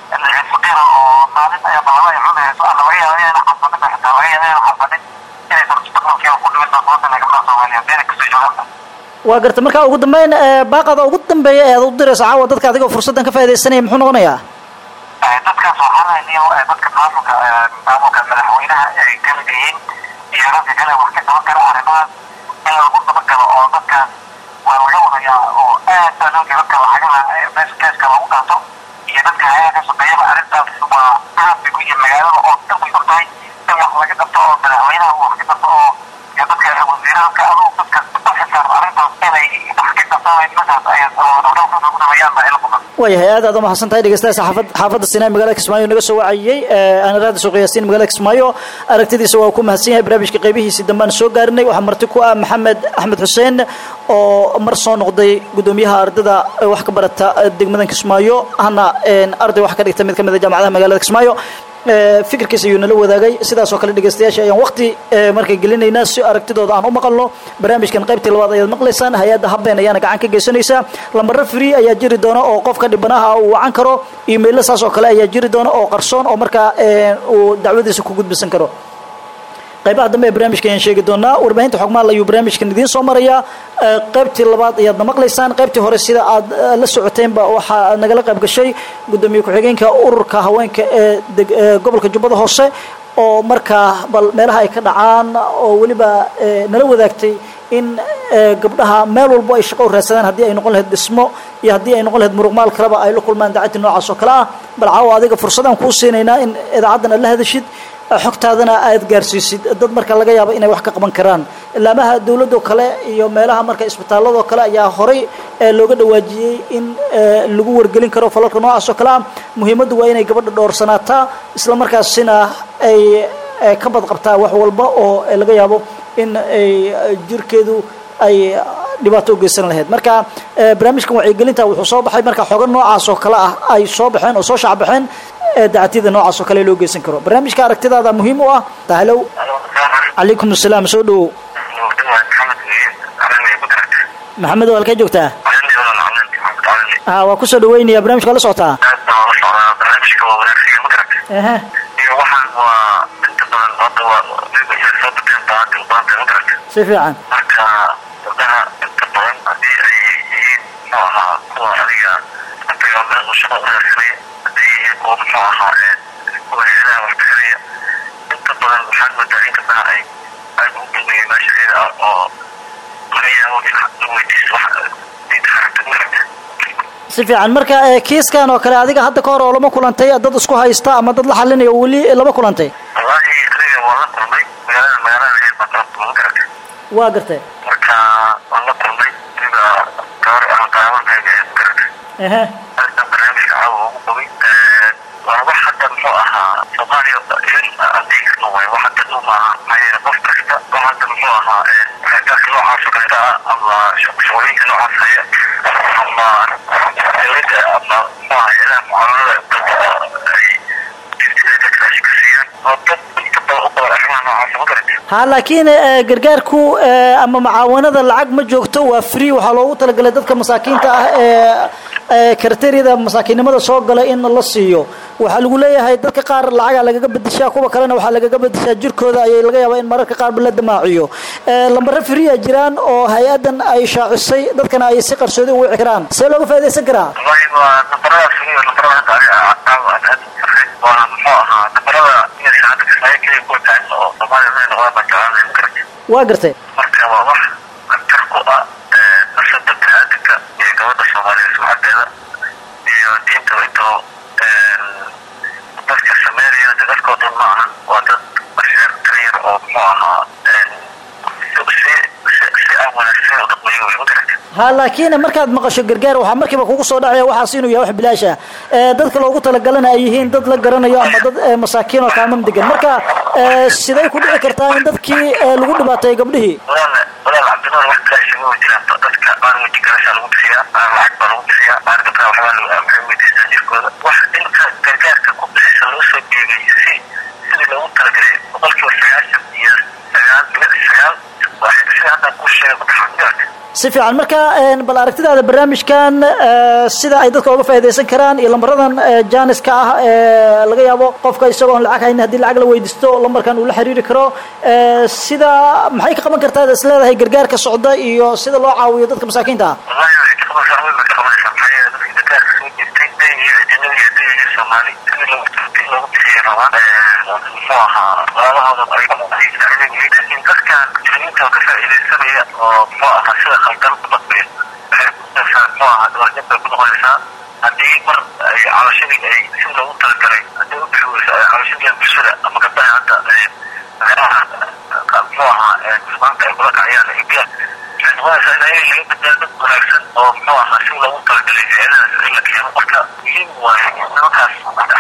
faqira oo maalin ayaa balaba ay cunayso ama laga yaabo inayna xasanin xitaa laga yaabo inayna xasanin inaysan mustaqbalkeeda ku dhimin baa sababta laga faa soomaaliya beena kasoo joogaanta waa gartay marka ugu dambeyn ee baaqada ugu dambeeya ee aad u dirayso caawa dadka adigoo fursaddan ka faaidaysanaya muxuu noqonayaa dadkaas waxaa lahaniyo dadka maamulka maamulka madaxweynaha ay kamid yihiin iyo dadka kale wax ka qaban kara arrimahaas in lagu dabagalo oo dadkaas waa laga wadayaa oo aad baa loo dadka lacagaha meesha keeska lagu qaato iyo dadka hayaha ka shaqeeyaba arrintaas waa aad bay ku yihiin magaalada oo dhan way og tahay in wax laga qabto oo madaxweynaha wax ka qabto oo iyo dadka wasiirada adugu dadka u xilsaaran arrintaas inay wax ka qabtaan nimankaas ay dhaqdhaqaaqooda ku dhameeyaan baa ila quman waayahay aad aad u mahadsan tahay dhegeystaha saxaafad xaafadda sinaa magaalada kismaayo naga soo wacayey aan raada soo qiyaastiin magaalada kismaayo aragtidiisa waa ku mahadsan yahay barnaamijka qaybihiisii dambaan soo gaarinay waxaa marti ku ah maxamed axmed xuseen oo mar soo noqday guddoomiyaha ardada ee wax ka barata degmadan kismaayo hana arday wax ka dhigta mid ka mid a jaamacadaha magaalada kismaayo ee fikirkiisa ayuu nala wadaagay sidaas oo kale dhegeystayaasha ayaan waqti ee markay gelinaynaa si aragtidooda aan u maqalno barnaamijkan qaybtii labaad ayaad maqlaysaan hay-adda habeen ayaana gacan ka geysanaysaa lambaro free ayaa jiri doona oo qofka dhibanaha uu wacan karo imailo saas oo kale ayaa jiri doona oo qarsoon oo markaa ee, uu dacwadiisa ku gudbisan karo qaybaha dambe ee barnaamijka ayaan sheegi doonaa warbaahinta xogmaal ayuu barnaamijkan idiin soo marayaa ee, qaybtii labaad ayaadna maqlaysaan qaybtii hore sida aad eh, la socoteenba waxaa nagala qayb gashay guddoomiye ku-xigeenka ururka haweenka ee deg- ee gobolka jubbada hoose oo markaa bal meelaha ay ka dhacaan oo weliba eh, nala wadaagtay in eh, gabdhaha meel walbo ay shaqo u raadsadaan haddii ay noqon lahayd dhismo iyo haddii ay noqon lahayd muruqmaal kaleba ay la kulmaan dacadii noocaas oo kale ah bal caawa adiga fursadaan kuu siinaynaa in idaacaddan aad la hadashid xogtaadana aad gaarsiisid dad marka laga yaabo inay wax ka qaban karaan laamaha dawladoo kale iyo meelaha marka isbitaaladoo kale ayaa horay ee looga dhawaajiyey in ee, lagu wargelin karo falalka noocaas oo kale ah muhiimaddu waa inay gabadha dhowrsanaataa isla markaasina ay ee, ka badqabtaa wax walba oo ee, laga yaabo in ay eh, jirkeedu ay dhibaato u geysan lahayd marka eh, barnaamijkan wacyigelinta wuxuu soo baxay marka xogo noocaas oo kale ah ay soo baxeen oo soo shacbaxeen ee dacatyada noocaas oo kale loo geysan karo barnaamijka aragtidaada muhiim u ah tahlow calaykum asalaam soo dhowow maxamed oo halkee joogtaa ha waa kusoo dhaweynaya barnamijka waa la socotaa ehe waxaan waa inta badan hadda waa soo bateen baanta u baanta ma garata si fiican marka gabdhaha inta badan haddii ay yihiin muxuu ahaa kuwa adiga intaga meel uu shaqo u raadsanaya hadday yihiin kuwa muxuu ahaa ee kuwa heedaha wax bixinaya inta badan waxaad moodaa in gabdhaha ay aad ugu dambeeyay meesha iyada ah oo laga yaabo in la weydiisto wax diinta xaragta ma garata si fiican marka ee, kiiskan oo kale adiga hadda ka hor oo lama kulantay dad isku haysta ama dad la xalinaya weli lama kulantay wallaahi aniga waan la kulmay magaalada magaalada ahayd baan kala kulma ma garata waa gartay marka waan la kulmay aniga gabar ama daawankayga ee ma garata ehe halkan barnaamijka caawa ugu qabay waa wax hadda muxuu ahaa soomaaliya in adeeg karno waay wax hadda dhow maaha maxaa yeele qof kasta wax hadda muxuu ahaa xeerkaarka noocaas oo kaleeta ah ama shaqooyinka noocaas haya ama dowladda ama muxuu ahaa hayadaha mucaamalada ay jirtida dadka ay ka siiyaan oo dad inta badan u qaban arrimaha noocaas ma garata ha laakiin ee, gargaarku ee, ama macaawanada lacag ma joogto waa free waxaa loogu talagalay dadka masaakiinta ah ee ee karateeriyada masaakiinnimada soo gala in la siiyo waxaa lagu leeyahay dadka qaar lacagaa lagaga bedeshaa kuwa kalena waxaa lagaga bedeshaa jirkooda ayay laga yaabaa in mararka qaarba la damaaciyo ee, lambare free a jiraan oo hay-adan ay shaacisay dadkana ay si qarsoodi u wici karaan see looga faaidaysan karaa wallahi waa nambaradaas iyo nambarada hadda aniga caawa aad aad u sarreyn waa muxuu ahaa nambarada inay saacada kismaayo keliya kuwa taagan oo soomaaliya inay noqdaan baan jeclaanay ma garata waa gartay marka waa wax khatar ku ah nafsada biniaadanka iyo gabadha soomaaliyeed sumcadeeda iyo diintaba intoo dadka sameynayana de dadkoo dhan ma ahan waa dad basheer tiryar oo muxuu ahaa si si si aan wanaagsan u dhaqmayo wey ma garata ha laakiin markaad maqasho gargaar waxaa markiiba kugu soo dhacaya waxaas inuu yahay wax bilaash ah ee dadka loogu talagalana ay yihiin dad la garanayo ama dad ee, masaakiin oo kaamam degan marka ee, siday ku dhici kartaa in dadkii ee, lagu dhibaateeyo gabdhihii walaal walaal cabdinuur wax bilaash ma jiraan dadka qaar weji garashaa lagu bixiyaa qaar lacag baa lagu bixiyaa qaar gabdhaha waxbaa lagu maxay weydiistaa jirkooda wax inta gargaarka ku bixisa loo soo dhiibay si sidii loogu talagalay boqolkiiba sagaashan iyo sagaal dhibic sagaal waa sida hadda ku sheegay ku taxadirka si fiican marka een, bal aragtidaada barnaamijkan ee, sida ay dadka uga faa'iidaysan karaan iyo lambaradan ee, jaaniska ah ee laga yaabo qofka isagoo aan lacag haynin haddii lacag la weydiisto lambarkan uu la xiriiri karo ee, sida maxay ka qaban kartaa is leedahay gargaarka socda iyo sida loo caawiyo dadka masaakiinta ah wallahi waxay ka qabanaysaa way bay ka qabanaysaa maxaa yeele dadka gargaarka soo jirtay day iyo ajanabi iyo day iyo soomaali sidii loogu talagalay loogu bixiyay rabaan muxuu ahaa walaalahooda ay laakiin dadkan muslimiinta oo ka faa'iidaysanaya oo muxuu ahaa sida khaldan ku dhaqmaya waxay kunoqonaysaa muxuu ahaa dhawarjab bay ku noqonaysaa haddii mar ay calashadii ay si loogu talagalay haddii u bixi weyso ay calashadii bulshada ama gabdhaha hadda meelaha muxuu ahaa musmaanta ay kula kacayaan hibiya waxay noqonaysaa in ayaga laga badbaado dad wanaagsan oo muxuu ahaa si loogu talagalay hay-adahaas in la keeno marka muhiim waaye nimankaas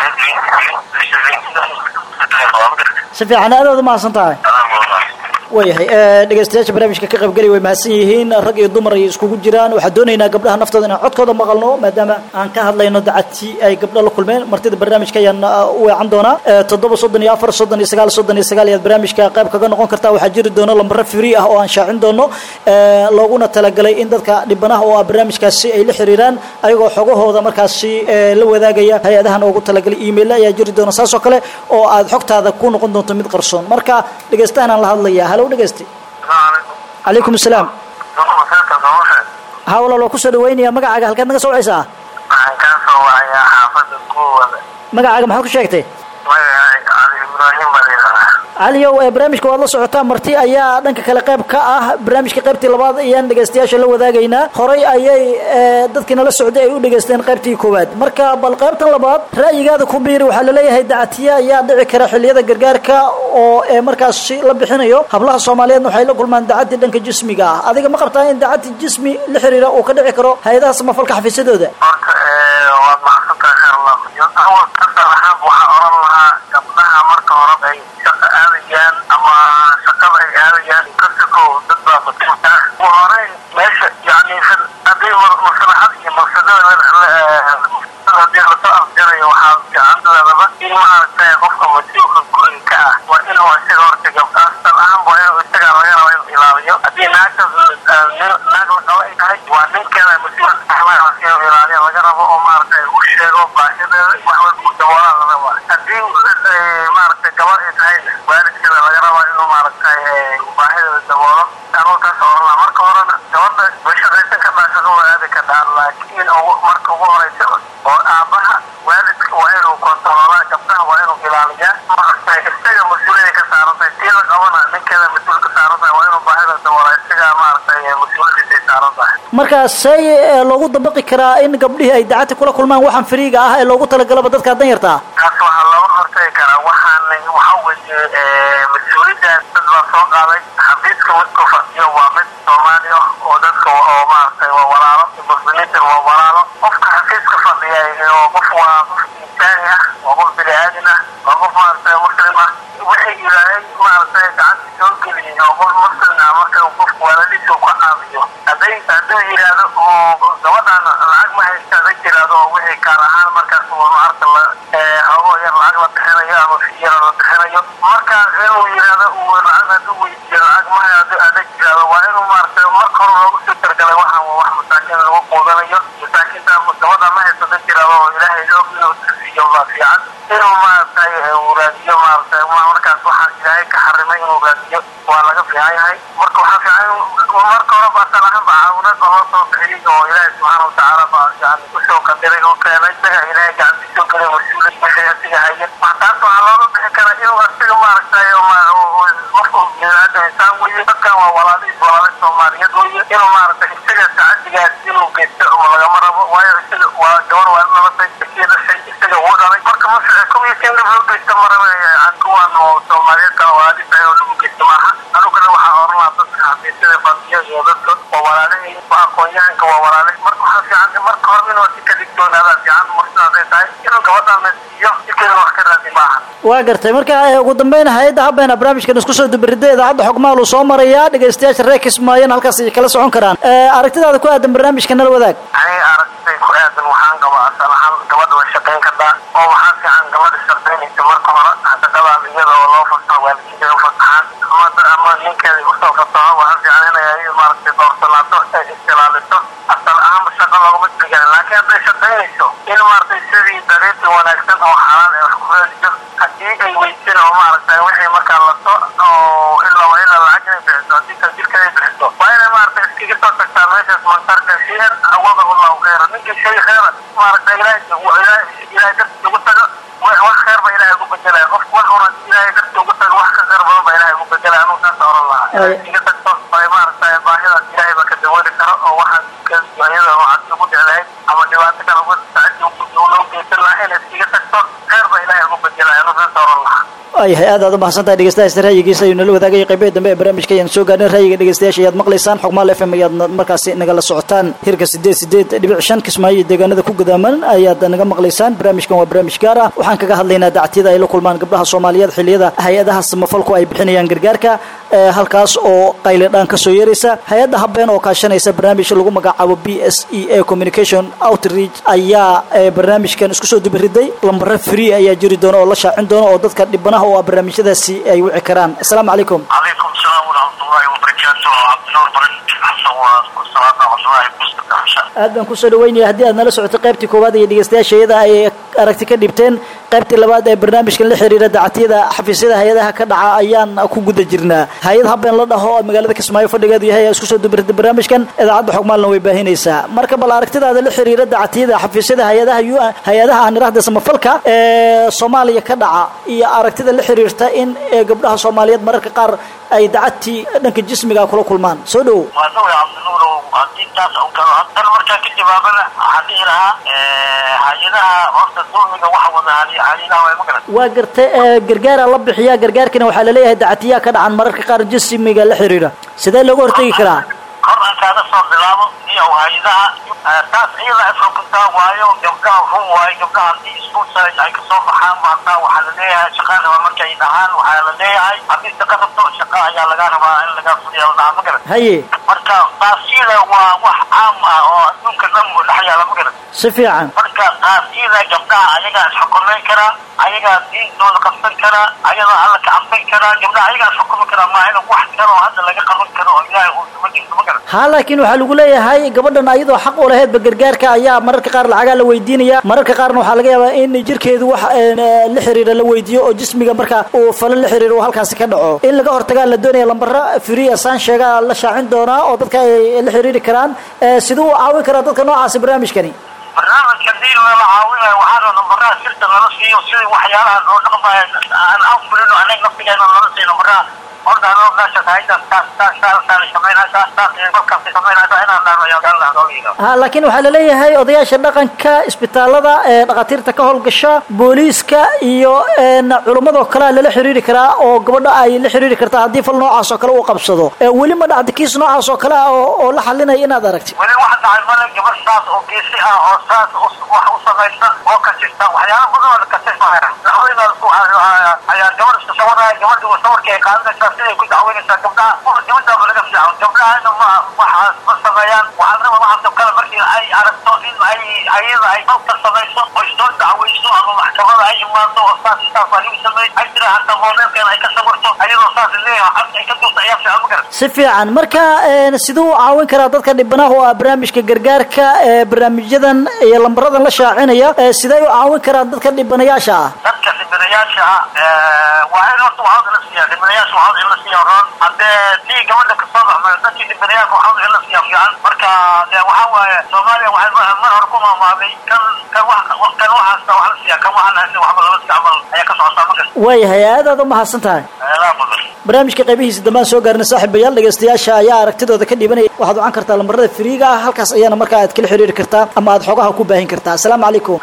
si fiican aad aad u mahadsan tahay waayahay ee, dhegeystayaasha barnaamijka ka qaybgeli way mahadsan yihiin rag iyo dumar ay iskugu jiraan waxaan doonaynaa gabdhaha naftooda inaan codkooda maqalno maadaama aan ka hadlayno dacadtii ay gabdho la kulmeen martida barnaamijka ayaan uh, u weecan doonaa Ee, toddoba soddon iyo afar soddon iyo sagaal soddon iyo sagaal ayaad barnaamijka qayb kaga noqon kartaa waxaa jiri doona lambaro free ah oo aan shaacin doono ee, looguna talagalay in dadka dhibanaha oo ah barnaamijkaasi ay la xiriiraan ayagoo xogahooda markaasi ee, la wadaagaya hay-adahan ugu talagalay email ayaa jiri doona saas oo kale oo aad xogtaada ku noqon doonto mid qarsoon marka dhegeystahan aan la hadlayaa halow dhegeysti calaykum asalaam ha walaal waa kusoo dhaweynaya magacaaga halkaad naga soo wacaysaa waxaan kaa soo wacayaa xaafada kuwada magacaaga maxaad ku sheegtay magaca cali ibraahim baa layidhaahdaa caliyow ee barnaamijka waad la socotaa marti ayaa dhanka kale qayb ka ah barnaamijka qaybtii labaad ayaan dhegaystayaasha la wadaagaynaa horay ayay ee, dadkii nala socday ay u dhegaysteen qaybtii koowaad marka bal qaybtan labaad ra'yigaada ku biiri waxaa laleeyahay dacatiye ayaa dhici kara xilliyada gargaarka oo ee markaasi la bixinayo hablaha soomaaliyeedna waxay la kulmaan dacadii dhanka jismiga ah adiga ma qabtaa in dacadi jismi la xiriira uu ka dhici karo hay-adaha samafalka xafiisyadooda horta ee, waad mahadsantahay khayr allah kuyo awal kasal ahaan waxaa oran lahaa gabdhaha marka hore ay shaqo aadayaan ama shaqada ay aadayaan kasako dad baa masuulka ah ugu horeyn meesha yani fil- haddii ma- maslaxad iyo mafsadada hadii lasoo afjarayo waxaa fiicanadaba in maaragtay qofka mas-uulka guriga ka ah waa inuu isaga horta gabdhaas tal ahaan waa inuu isagaa laga raba inuu ilaaliyo haddii naagtaas eh, nin- naag la qabo ay tahay waa ninkeeda mas-uul ahmaa inuu ilaaliyo laga rabo oo maaragtay uu sheego baahideeda wax walba uu daboolaa la rabaa haddii eh, maaragtay gabar ay tahay waalidkeeda laga rabaa inuu maaragtay eh, baahideeda daboolo anuu taas oran lahaa marka horena gabadha bulshadaysan ka dhaashado waa aadi ka dhaan laakiin ugu- marka ugu horeysa oo aabaha waalidka waa inuu kontaroolaa gabdhaha waa inuu ilaaliyaa maaragtay isaga mas-uuliyada ka saaran tahay tii la qabana ninkeeda mas-uul ka saaran tahay waa inuu baahida daboolaa isaga maaragtay mas-uuliyadiisa ay saaran tahay markaas say ee, loogu dabaqi karaa in gabdhihii ay dacati kula kulmaan waxaan firiiga ah ee loogu talagalaba dadka danyarta ah taas waxaa looga hortagi karaa waxaan waxa weeye eh, mas-uuliyaddaas dad baa soo qaaday xafiiska midku fadhiyo waa mid soomaali ah oo dadka oo maaragtay waa walaalo muslimiintan waa walaalo qofka xafiiska fadhiya oo qof waa qof insaani ah waa qof bini aadin ah waa qof maaragtay muslim ah waxay ilaahay maaragtay gacanta soo geliyey oo qof muslim ah marka uu qofku walaaladiisa uu ka caawiyo hadday hadduu yidhaahdo oo gabadhan lacag ma haysta haday tiraahdo oo wixii kaar ahaan markaas uu maaragta la ee, hawo yar lacag la bixinayo ama fiyara la bixinayo marka inuu yidhaahdo uu lacag hadduu weydiiyo lacag ma hayo hadduu haday tiraahdo waa inuu maaragtay marka hore loogu soo talagalay waxaan waa wax masaakiin lagu quudanayo masaakiinta gabadha ma haysto haday tiraahdo oo ilaahay loo inuu siiyo baa fiican inuu maaragtay ee, uu raadiyo maaragtay ma- markaas waxaan ilaahay ka xarimay inuu raadiyo waa laga fiican yahay marka waxaa fiican in marka hore baa asal ahaan ba caawinad oo loo soo bixiyey oo ilaahay subxaana watacaala baa yani kusoo qadiray oo keenay isaga ilaahay gacantiisa soo gelay mas-uuliyad wixii asiga haya Ma- taas waxaa looga bixi karaa inuu asiga maaragtay oo ma- oo- oo qofku biniaadam insaan weye dadkan waa walaalihiis walaali soomaaliyeed weye inuu maaragtay isaga sacadigaas inuu geysto oo lagama rabo waayo isaga waa gabar waa dhalatay isii dhashay isaga uu dhalay marka ma fiican kuwiisa in loo geysto maraba yani kuwan oo soomaaliyeed kala walaalihiis ayuu lagu geysto maaha anugana waxaa oran lahaa dadka xafiisyada fadhiya iyo dadka waa walaalihii waa aqoon-yahanka waa walaale marka waxaa fiican marka hore inuu si ka digtoonaada fiican marka hadday tahay inuu gabadhan la siiyo si keliya wax ka raadi maaha waa gartay marka ee, ugu dambeyn hay-adda habeena barnaamijkan isku soo dubaridda idaacadda xogmaal uu soo marayaa dhegaystayaasha reer kismaayana halkaas ay kala socon karaan Ee, aragtidaada ku aadan barnaamijka nala wadaag aniga aragtay ku aadan waxaan qabaa asal ahaan gabadha way shaqayn kartaa oo waxaa fiican gabadha shaqaynaysa marka hore shaqadaas iyada oo loo fasaxo waalidiinteeda u fasaxaan ama da- ama ninkeeda usoo fasaxo waxaa fiican inay maaragtay doorsanaato ay istilaaliso asal ahaanba shaqa loogama tirigelin laakiin hadday shaqaynayso in maaragtay sidii dariiqi wanaagsan oo xalaal ay wax ku raadiso haddii ay weysin oo maaragtay wixii markaa laso oo ilaa ilaa lacag inay bixiso haddii kan jirka ay bixiso waa inay maaragtay iskaga soo tagtaa meeshaas mantarka shiyan awadahu allahu khayra ninkii shay khayra maaragtay ilaahay ilaahay ilaahay dartiisa ugu tago wax wax khayr ba ilaahay ugu bedelaya qofku wax hore haddii ilaahay dartiisa ugu tago wax ka khayr badan ba ilaahay ugu bedelaya anuu saas oran lahaa Ay. iskaga tagto ay maaragtay baahidaas ilaahay baa ka dabooli karo oo waxaad ka ayada waxaad ugu jeclahay ama dhibaato kale ugu sacadi ugu loo geysan lahaa inay iskaga tagto khayr ba ilaahay ugu bedelaya anuu saas oran lahaa waayahay aad aad u mahadsantahay dhegeystayaasha ra'yigiisa ayuu nala wadaagay qaybihii dambe ee barnaamijka ayaan soo gaarnay ra'yiga dhegeystayaasha ayaad maqlaysaan xogmaal f m ayaad markaasi nagala socotaan hirka sideed sideed dhibic shan kismaayo iyo deegaanada ku gudaaman ayaad naga maqlaysaan barnaamijkan waa barnaamij gaar ah waxaan kaga hadlaynaa dactiyada ay la kulmaan gabdhaha soomaaliyeed xilliyada hay-adaha samafalku ay bixinayaan gargaarka ee halkaas oo qayladhaan ka soo yeeraysa hay-adda habeen oo kaashanaysa barnaamij lagu magacaabo b s e a communication outreach ayaa ee, barnaamijkan isku soo dubiriday lambaro free ayaa jiri doona oo la shaacin doona oo dadka dhibanaha oo ah barnaamijyadaasi ay wici karaan asalaamu calaykum عليكم السلام ورحمة الله وبركاته عبد النور برنت حسن والصلاة على الله مستقى حسن aad baan kusoo dhaweynaya haddii aad nala socoto qaybtii koowaad iyo dhegeystayaasha iyada ay aragti ka dhibteen qaybtii labaad ee barnaamijkan la xiriira dacatiyada xafiisyada hay-adaha ka dhaca ayaan ku guda jirnaa hay-ad habeen la dhaho oo magaalada kismaayo fadhigeedu yahay ee isku soo dubirta barnaamijkan idaacadda xogmaalna way baahinaysaa marka bal aragtidaada la xiriira dacatiyada xafiisyada hay-adaha u hay-adaha aan idhahda samafalka ee soomaaliya ka dhaca iyo aragtida la xiriirta in ee gabdhaha soomaaliyeed mararka qaar ay dacadtii dhanka jismiga kula kulmaan soo dhowo waa sawir cabdinuurow haddii taas u galo haddana markaa ka jawaabana waxaan dhihi lahaa hay-adaha horta dulmiga waxa wada hay-adaha way ma garan waa garta gargaara la bixiyaa gargaarkana waxaa laleeyahay dacatiyaa ka dhacan mararka qaar jismiga la xiriira sidee looga hortegi karaa kor aan kaaga soo bilaabo iyo hay-adaha taas iyada ay xukuntaa waayo gabdhaha run waayo gabdhaha haddii iskuulsa ay kasoo baxaan maataa waxaa la leeyahay shaqaa raba markay dhahaan waxaa la leeyahay haddii shaqa rabto shaqa ayaa laga rabaa in laga fuliya la dhahaa ma garan haye marka taasiyada waa wax caam ah oo adduunka dhan buu dhex yaala ma garan si fiican marka taasiyada gabdhaha ayagaa isxukumayn karaa ayagaa diintooda qabsan karaa ayagaa alla ka cabsan karaa gabdhaha ayagaa isxukumi karaa maa in wax karo hadda laga qaban karo oo ilaahay uu ma jirto ma garan ha laakiin waxaa lagu leeyahay gabadhan ayadoo xaq u laheedba gargaarka ayaa mararka qaar lacagaa la weydiinaya mararka qaarna waxaa laga yaabaa in jirkeedu wax la xiriira la weydiiyo oo jismiga marka uu falo la xiriiro uu halkaasi ka dhaco in laga hortagaa la doonaya lambara free asaan sheegaa la shaacin doonaa oo dadka ay la xiriiri karaan siduu u caawin karaa dadka noocaasi barnaamijkani barnaamijka diin lala caawinayo waxaana nambaraha sirta lala siiyo sidii waxyaalaha loo dhaqmayo aan aan fulino anaga naftigeena lala siiyo nambaraha horta anoo meesha haydan taas taas taas samaynaysaa taas kolkaas samaynaysaa inaan dhahno ayaa gaal lahaa nooga yidhaahdo ha laakiin waxaa laleeyahay odayaasha dhaqanka isbitaalada ee dhakhaatiirta ka howlgasha booliiska iyo culummadoo kalea lala xiriiri karaa oo gabadha ay la xiriiri kartaa haddii fal noocaas oo kale uu qabsado weli ma dhacda kiis noocaas oo kale ah oo oo la xalinaya inaad aragti weli waxa dhacay male gabar saas oo geesi ah oo saas wax u samaysa oo kasista waxyaala badan oo kasismaya dacwada ayaa gabar iska sawaraya gabadhi sawarkii ay qaadanaysaa siday ku dacweynaysaa gabdhaha gabadhaaba laga fiican gabdhahana ma waxaas ma sameeyaan waxaa raba waxaasoo kale markii ay aragto in ay ayada ay dalka samayso oo soo dacweyso ama maxkamada ay imaado oo saas saas waa lagu sameey ay tira hataa moodeelkeena ay ka sawirto ayadoo saas leeyahay cabsi ay ka duurta ayaa fiican ma garan si fiican marka siduu u caawin karaa dadka dhibanaha oo ah barnaamijka gargaarka ee barnaamijyadan iyo lambaradan la shaacinaya sidee u caawin karaan dadka dhibanayaasha ah dadka dhibanayaasha ah waa in horta waxaad in la siiyaa dhibanayaasha waxaad in la siiyaa roon haddee tii gabadha kasoo baxmay dadkii dhibanayaasha waxaad in la siiyaa fiican marka dee waxaa waaye soomaaliya waxay mar hore ku maamaaday kan kan wax kan waxaasta wax la siiyaa kan waxaan haysan waxba lama siiya camal ayaa ka socotaa ma garta waayahay aad aad u mahadsan tahay eedaa mudan barnaamijka qaybihiisa dambaan soo gaarnay saaxiibayaal dhegaystayaasha ayaa aragtidooda ka dhibanaya waxaad wacan kartaa lambarada firiiga ah halkaas ayaana markaa aad kala xiriiri kartaa ama aad xogaha ku baahin kartaa asalaamu calaykum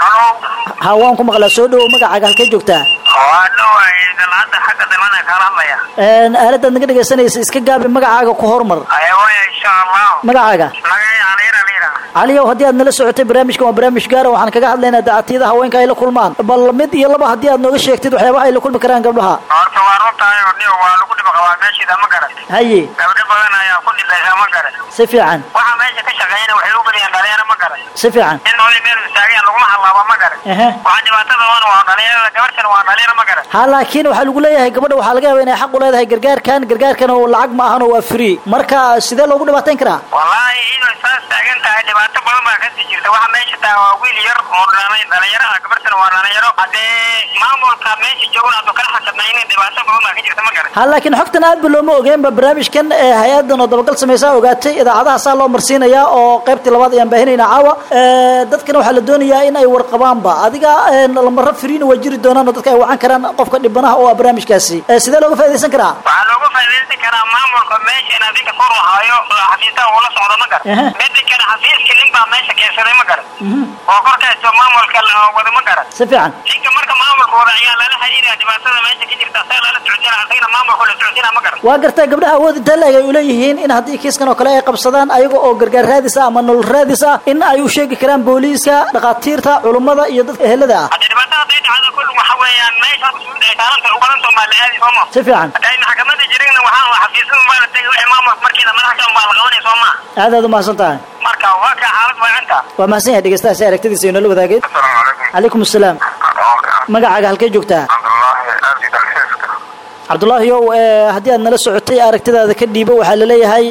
ha waan ku maqlaa soo dhowow magacaaga halkee joogtaa waa dhawaay dalcadda xagga dalcada kaala hadlaya aaladaad naga dhegaysanaysa iska gaabi magacaaga ku hormar ayawaya insha allah magacaaga magaya aliira aliira caliyow haddii aad nala socotay barnaamijkan waa barnaamij gaara waxaan kaga hadlaynaa dacatiyada haweenka ay la kulmaan bal mid iyo laba haddii aad nooga sheegtid waxyaabaha ay la kulmi karaan gabdhaha horta waa runtahay oo niyo waa lagu dhiba qabaa meeshiida ma garan haye gabdho badan ayaa ku dhibaysa ma garan si fiican waxa meesha ka shaqeeyana waxay u badiyaan dhalinyaro ma garan si fiican in nooli meel istaageen laguma hadlaaba ma garan ehe waxa dhibaatada wan waa dhalinyarada gabartan waa dhalinyaro ma garan ha laakiin waxaa lagu leeyahay gabadha waxaa laga yaaba inay xaq u leedahay gargaarkan gargaarkan oo lacag ma ahan oo waa free marka sidee loogu dhibaatayn karaa wallaahi inuu saas taagan tahay dhibaato badan baa kasii jirta waxa meesha taa waa wiil yar oo dhalay dhalinyaro ah gabartan waa dhalinyaro haddee maamulka meesha joogan hadduu kala xakamaynin dhibaato badan baa ka jirta ma garan ha laakiin xogtan aad ba looma ogeenba barnaamijkan ee hay-adan oo dabagal samaysaa ogaatay idaacadaha saa loo marsiinayaa oo qaybtii labaad ayaan baahinaynaa caawa dadkana waxaa la doonayaa in ay warqabaanba adiga lamaro friina waa jiri doonaan oo dadka ay wacan karaan qofka dhibanaha oo ah barnaamijkaasi sidee looga faaidaysan karaa waxaa looga faaidaysan karaa maamulka meesha in adinka kor lahaayo xafiisaha ula socdo ma garan Ehe. midi kale xafiiska nin baa meesha keensaday ma garan oo korkayso maamulka la wada ma garan si fiican ninka marka maamulka wada ayaa lala xiriiraya dhibaatada meesha ka jirta asaga lala socodina asagana maamulka la socodina ma garan waa gartaa gabdhaha awood intaa laeg ay uleeyihiin in haddii kiiskan oo kale ay qabsadaan ayaga oo gargaar raadis ah ama nolol raadis ah in ay u sheegi karaan booliiska dhakhaatiirta culummada iyo dadka ehelada ah hadda dhibaatada hadday dhacdo kullu waxa weeyaan meesha mas-uulda ay saaranta u badan baa la aadi sooma si fiican hadda ay maxkamada jirinna waxaa waa xafiisada baa la tegay wixii maamulka markiina madax ka baa la qabanaya soo maa aad aad u mahadsan tahay marka waa kaa xaalad waacinta waa mahadsan yahay dhegeystaha si aragtidiisa inoola wadaageen asalaamu calaykum calaykum asalaam magacaaga halkee joogtaa cabdullaahi aadi dalxiiska cabdulaahi ow eh, haddii aad nala socotay aragtidaada ka dhiibo waxaa laleeyahay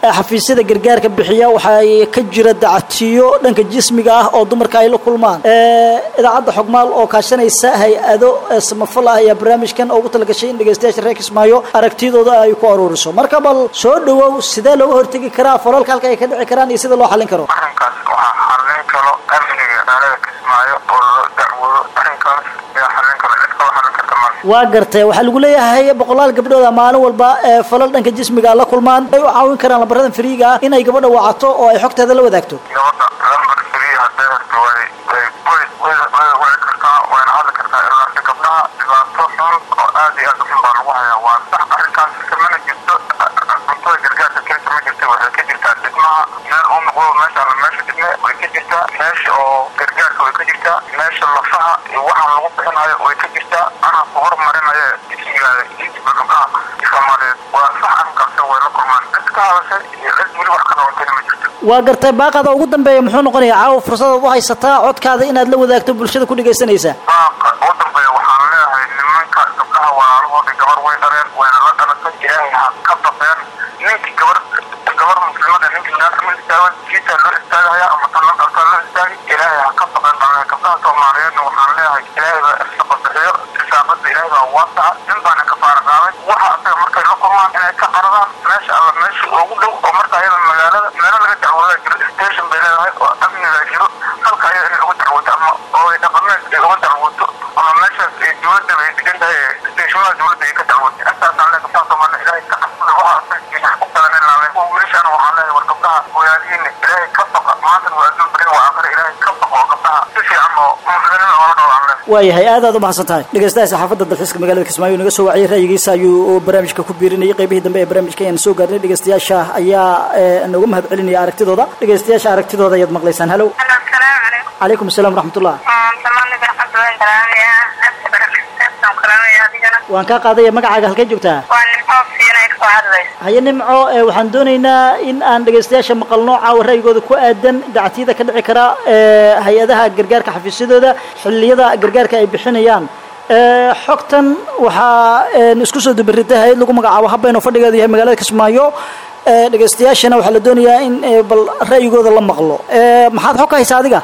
ee xafiisyada gargaarka bixiya waxay ka jira dacatiyo dhanka jismiga ah oo dumarka ay la kulmaan Ee, idaacadda xogmaal oo kaashanaysa hay-ado ee samafal ah ayaa barnaamijkan ugu talagashay in dhegeystayaasha reer kismaayo aragtidooda ay ku aruuriso marka bal soo dhawow sidee looga hortegi karaa falalka halka ay ka dhici karaan iyo sida loo xallin karo arrinkaas waxaa xallin karo amniga magaalada kismaayo oo loo dacwoodo arrinkaas ayaa xallin karo cid kalo xallin karta male waa gartay waxaa lagu leeyahay boqolaal gabdhooda maalin walba ee falal dhanka jismiga la kulmaan ay u caawin karaan lambaradan fariiga ah inay gabadha wacato oo ay xogteeda la wadaagto gabadha lambar free hadday horta way way way way way way kartaa wayna hadli kartaa ilaa si gabdhaha dhibaato xun oo aad iyo aad u xun baa lagu hayaa waa sax arrinkaas kamana jirto cuntada gargaarka keenta ma jirta waxay ka jirtaa dhismaha meel uu noqdo meesha la meesha dhisme way ka jirtaa meesha oo gargaarka way ka jirtaa meesha lafaha iyo waxaan lagu bixinayo way ka jirtaa anaa ku hormarinaya jismigaada jismiga gabdhaha soomaaliyeed waa sax arrinkaas way la kulmaan cid ka hadashay iyo cid weli wax ka qabantayna ma jirto waa gartay baaqada ugu dambeeya muxuu noqonayaa caawa fursadaad u haysataa codkaada inaad la wadaagto bulshada ku dhegaysanaysa baaqa ugu dambeeya waxaan leeyahay nimanka gabdhaha walaalahooda gabar way dhaleen wayna la dhalatay ilaahay ha ka baqeen ninkii gabar gabar muslimada ninkii naarta ma istaago jiitaa loo istaagaya ama tan la dhaltaa loo istaagi ilaahay ha ka baqeen baan leeyahay gabdhaha soomaaliyeedna waxaan leeyahay ilaahay baa irsaqa bixiyo risaaqada ilaahay baa waasaca nin baana ka faara qaaday waxa asaga markay la kulmaan inay ka qaradaan meesha alla meesha ugu dhow oo marka ayada magaalada meelo laga dacwoodaa jiro station bay leedahay oo amnigaa jiro halka ayada inay uga dacwooto ama oo ay dhaqameed ay uga dacwooto ama meeshaas ay dowladda bay degan tahay ee stationada dowladda ay ka dacwooto intaasaan leeyahay gabdhaha soomaaliya ilaahay ka cabsada waxa asaga ku badan in laalay wiilashaana waxaan leeyahay war gabdhaha walaalihiina ilaahay ka baqa maanta waa adduun barin waa aakhira ilaahay ka baqa oo gabdhaha si fiican oo muslimiin oola noolaan leeyahay waayahay aad aad u mahadsan tahay dhegeystaha saxaafadda dalxiiska magaalada kismaayo naga soo waciyay ra'yigiisa ayuu barnaamijka ku biirinayay qaybihii dambe ee barnaamijka ayaan soo gaarnay dhegeystayaasha ayaa ee, nooga mahad celinaya aragtidooda dhegeystayaasha aragtidooda ayaad maqlaysaan halow Hello, asalaamu calaykum. calaykum asalaam waraxmatullah Dhammaan waxaan salaamayaa aadka barakaysan salaamayaa adigana. waan kaa qaadaya magacaaga halkay joogtaa Waa nimco fiinay soo hadlaysa. haye nimco ee, waxaan doonaynaa in aan dhegeystayaasha maqalno caawa ra'yigooda ku aadan dacatiyada ka dhici kara ee, hay-adaha gargaarka xafiisyadooda xilliyada gargaarka ay bixinayaan Ee, xogtan waxaa een, isku soo dubaritay hay-ad lagu magacaabo habeen oo fadhigeedu yahay magaalada kismaayo Ee, dhegeystayaashana waxaa la doonayaa in ee, bal ra'yigooda la maqlo Ee, maxaad xog ka haysaa adiga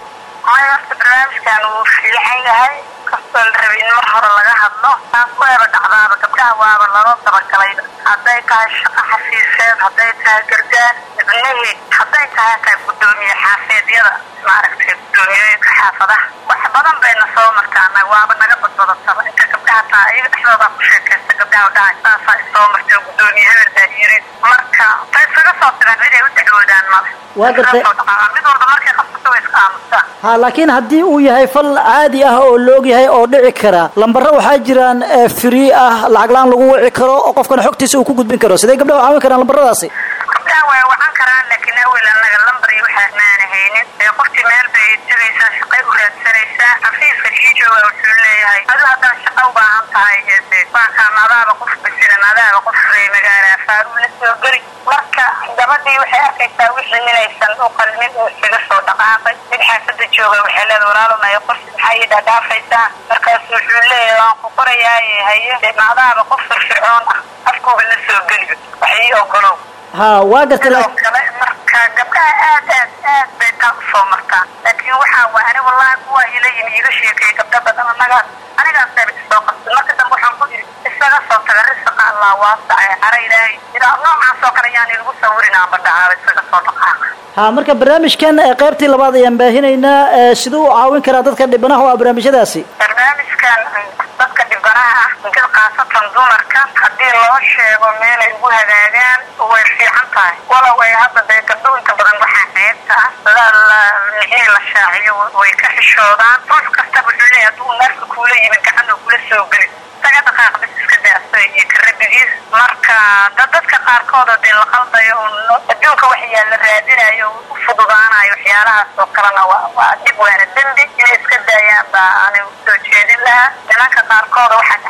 Maya horta barnaamijkan wuu fiican yahay. Kastoo la rabay in mar hore laga hadlo. Taas waaba dhacdaaba gabdhaha waaba loo dabagalay. Hadday tahay shaqo xafiiseed, hadday tahay gargaar, ibnihii, hadday tahay qayb gudoomiye xaafeedyada, maaragtay gudoomiyooyinka xaafadaha. Wax badan bayna soo martaana waaba naga badbadataba. Inta gabdhaha taa iyaga dhexdooda ku sheekaysta gabdhaha dhahay. Saasaa i soo martay gudoomiye hebel baa yiri. Marka tay isaga soo tibaan cid ay u dacwoodaan male. Waa gartay. Iskaga soo dhaqaaqaan. Mid walba markay qabsato way iska aamustaan. ha laakiin haddii uu yahay fal caadi ah oo la og yahay oo dhici kara lambaro waxaa jiraan ee, free ah lacag la-aan lagu wici karo oo qofkana xogtiisa uu ku gudbin karo sidee gabdhaha u caawin karaan lambaradaasi gabdhaha way wacan karaan laakiin awel annaga lambar iyo waxaas maana haynin ee qoftii meel bay tegaysaa shaqay u raadsanaysaa xafiiska kii jooga wuxuu leeyahay adu haddaad shaqa u baahan tahay ee baankaan adaaba qof basiran adaaba qof ree magaala faaruu la soo geli marka gabadhii waxay arkaysaa wixii inaysan u qalmin oo isaga soo dhaqaaqay mid xaafada jooga waxay leedahay walaalunaya qof maxaa ii dhadhaafaysaa markaas wuxuu leeyahay waan ku qorayaaye haye dee maadaaba qof firfircoon ah afkuuba la soo geliyo wax ii ogolow ha waa gartay sidoo laakiin kale marka gabdhaha aad aad aad bay taa usoo martaan laakiin waxaa waa ani wallaahi kuwa ila yimi iga sheekeeyay gabdha badan anagaas anigaas daba isoo qabtay marka dambe waxaan ku yidhi isaga soo taga risaqa allah waasacay cara ilaahay idaa noocaas oo kale yaan ilagu sawirin aan badhacaaba isaga soo dhaqaaqa ha marka barnaamijkan ee, qaybtii labaad ayaan baahinaynaa ee, siduu u caawin karaa dadka dhibanaha oo ah barnaamijyadaasi barnaamijkan dadka dhibanaha ah gad khaasatan dumarka haddii loo sheego meelay ugu hagaagaan way fiican tahay walow ay hadda dee gabdho inta badan waxaa ceebta ah la la mixii la shaaciyo way ka xishoodaan ruux kasta wuxuu leeyahay hadduu naarka kuula yimid gacan oo kula soo geli isaga dhaqaaq bis iska daasa iyo karabigiis marka dad dadka qaarkood oo dee la qaldayo oo adduunka wax yaalla raadinayo oo u fududaanayo waxyaalahaas oo kalena waa waa dhib waana dembi inay iska daayaan baa ani usoo jeedin lahaa nimanka qaarkooda waxaad caqabad ka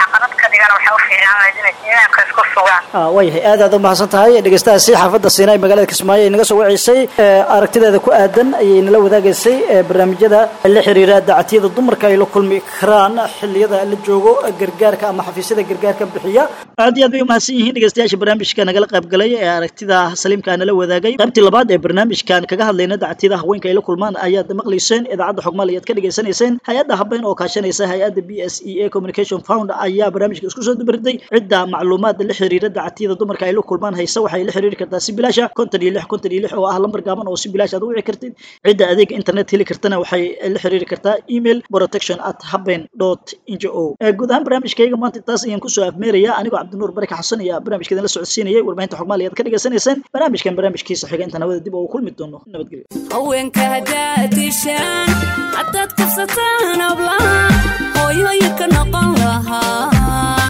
dhigana waxaa u fiican lahayd inay imaamka isku sugaan ah waayahay aad aad u mahadsan tahay dhegeystahaasi xaafadda siinaay magaalada kismaayo ay naga soo waceysay ee, aragtideeda ku aadan ayay nala wadaagaysay ee, barnaamijyada la xiriira dacatiyada dumarka ay la kulmi karaan xilliyada la joogo gargaarka ama xafiisyada gargaarka bixiya aad iyo aad bay umahadsan yihiin dhegeystayaasha barnaamijka nagala qayb galay ee aragtida saliimka nala wadaagay qaybtii labaad ee barnaamijkan kaga hadlayna dacatiyada haweenka ay la kulmaan ayaad maqlayseen idaacadda xogmaal ayaad ka dhegeysanayseen hay-adda habeen oo kaashanaysa hay-adda b s e a communication found ayaa barnaamijka isku soo dubarday cidda macluumaad la xiriira dacatiyada dumarka ay la kulmaan haysa waxay la xiriiri kartaa si bilaasha konton iyo lix konton iyo lix oo ah lambar gaaban oo si bilaash aad u wici kartid cidda adeega internet heli kartana waxay la xiriiri kartaa email protection at haben dot ngo guud ahaan barnaamijkayga maanta intaas ayaan kusoo afmeeraya anigoo cabdinuur baraka xasan ayaa barnaamijkeedan la socodsiinayay warbaahinta xogmaal ayaad ka dhegeysanayseen barnaamijkan barnaamijkiisa xiga intaan hawada dib ugu kulmi doono nabadgelyo haweenka haddaad dishaan haddaad kufsataan hablaha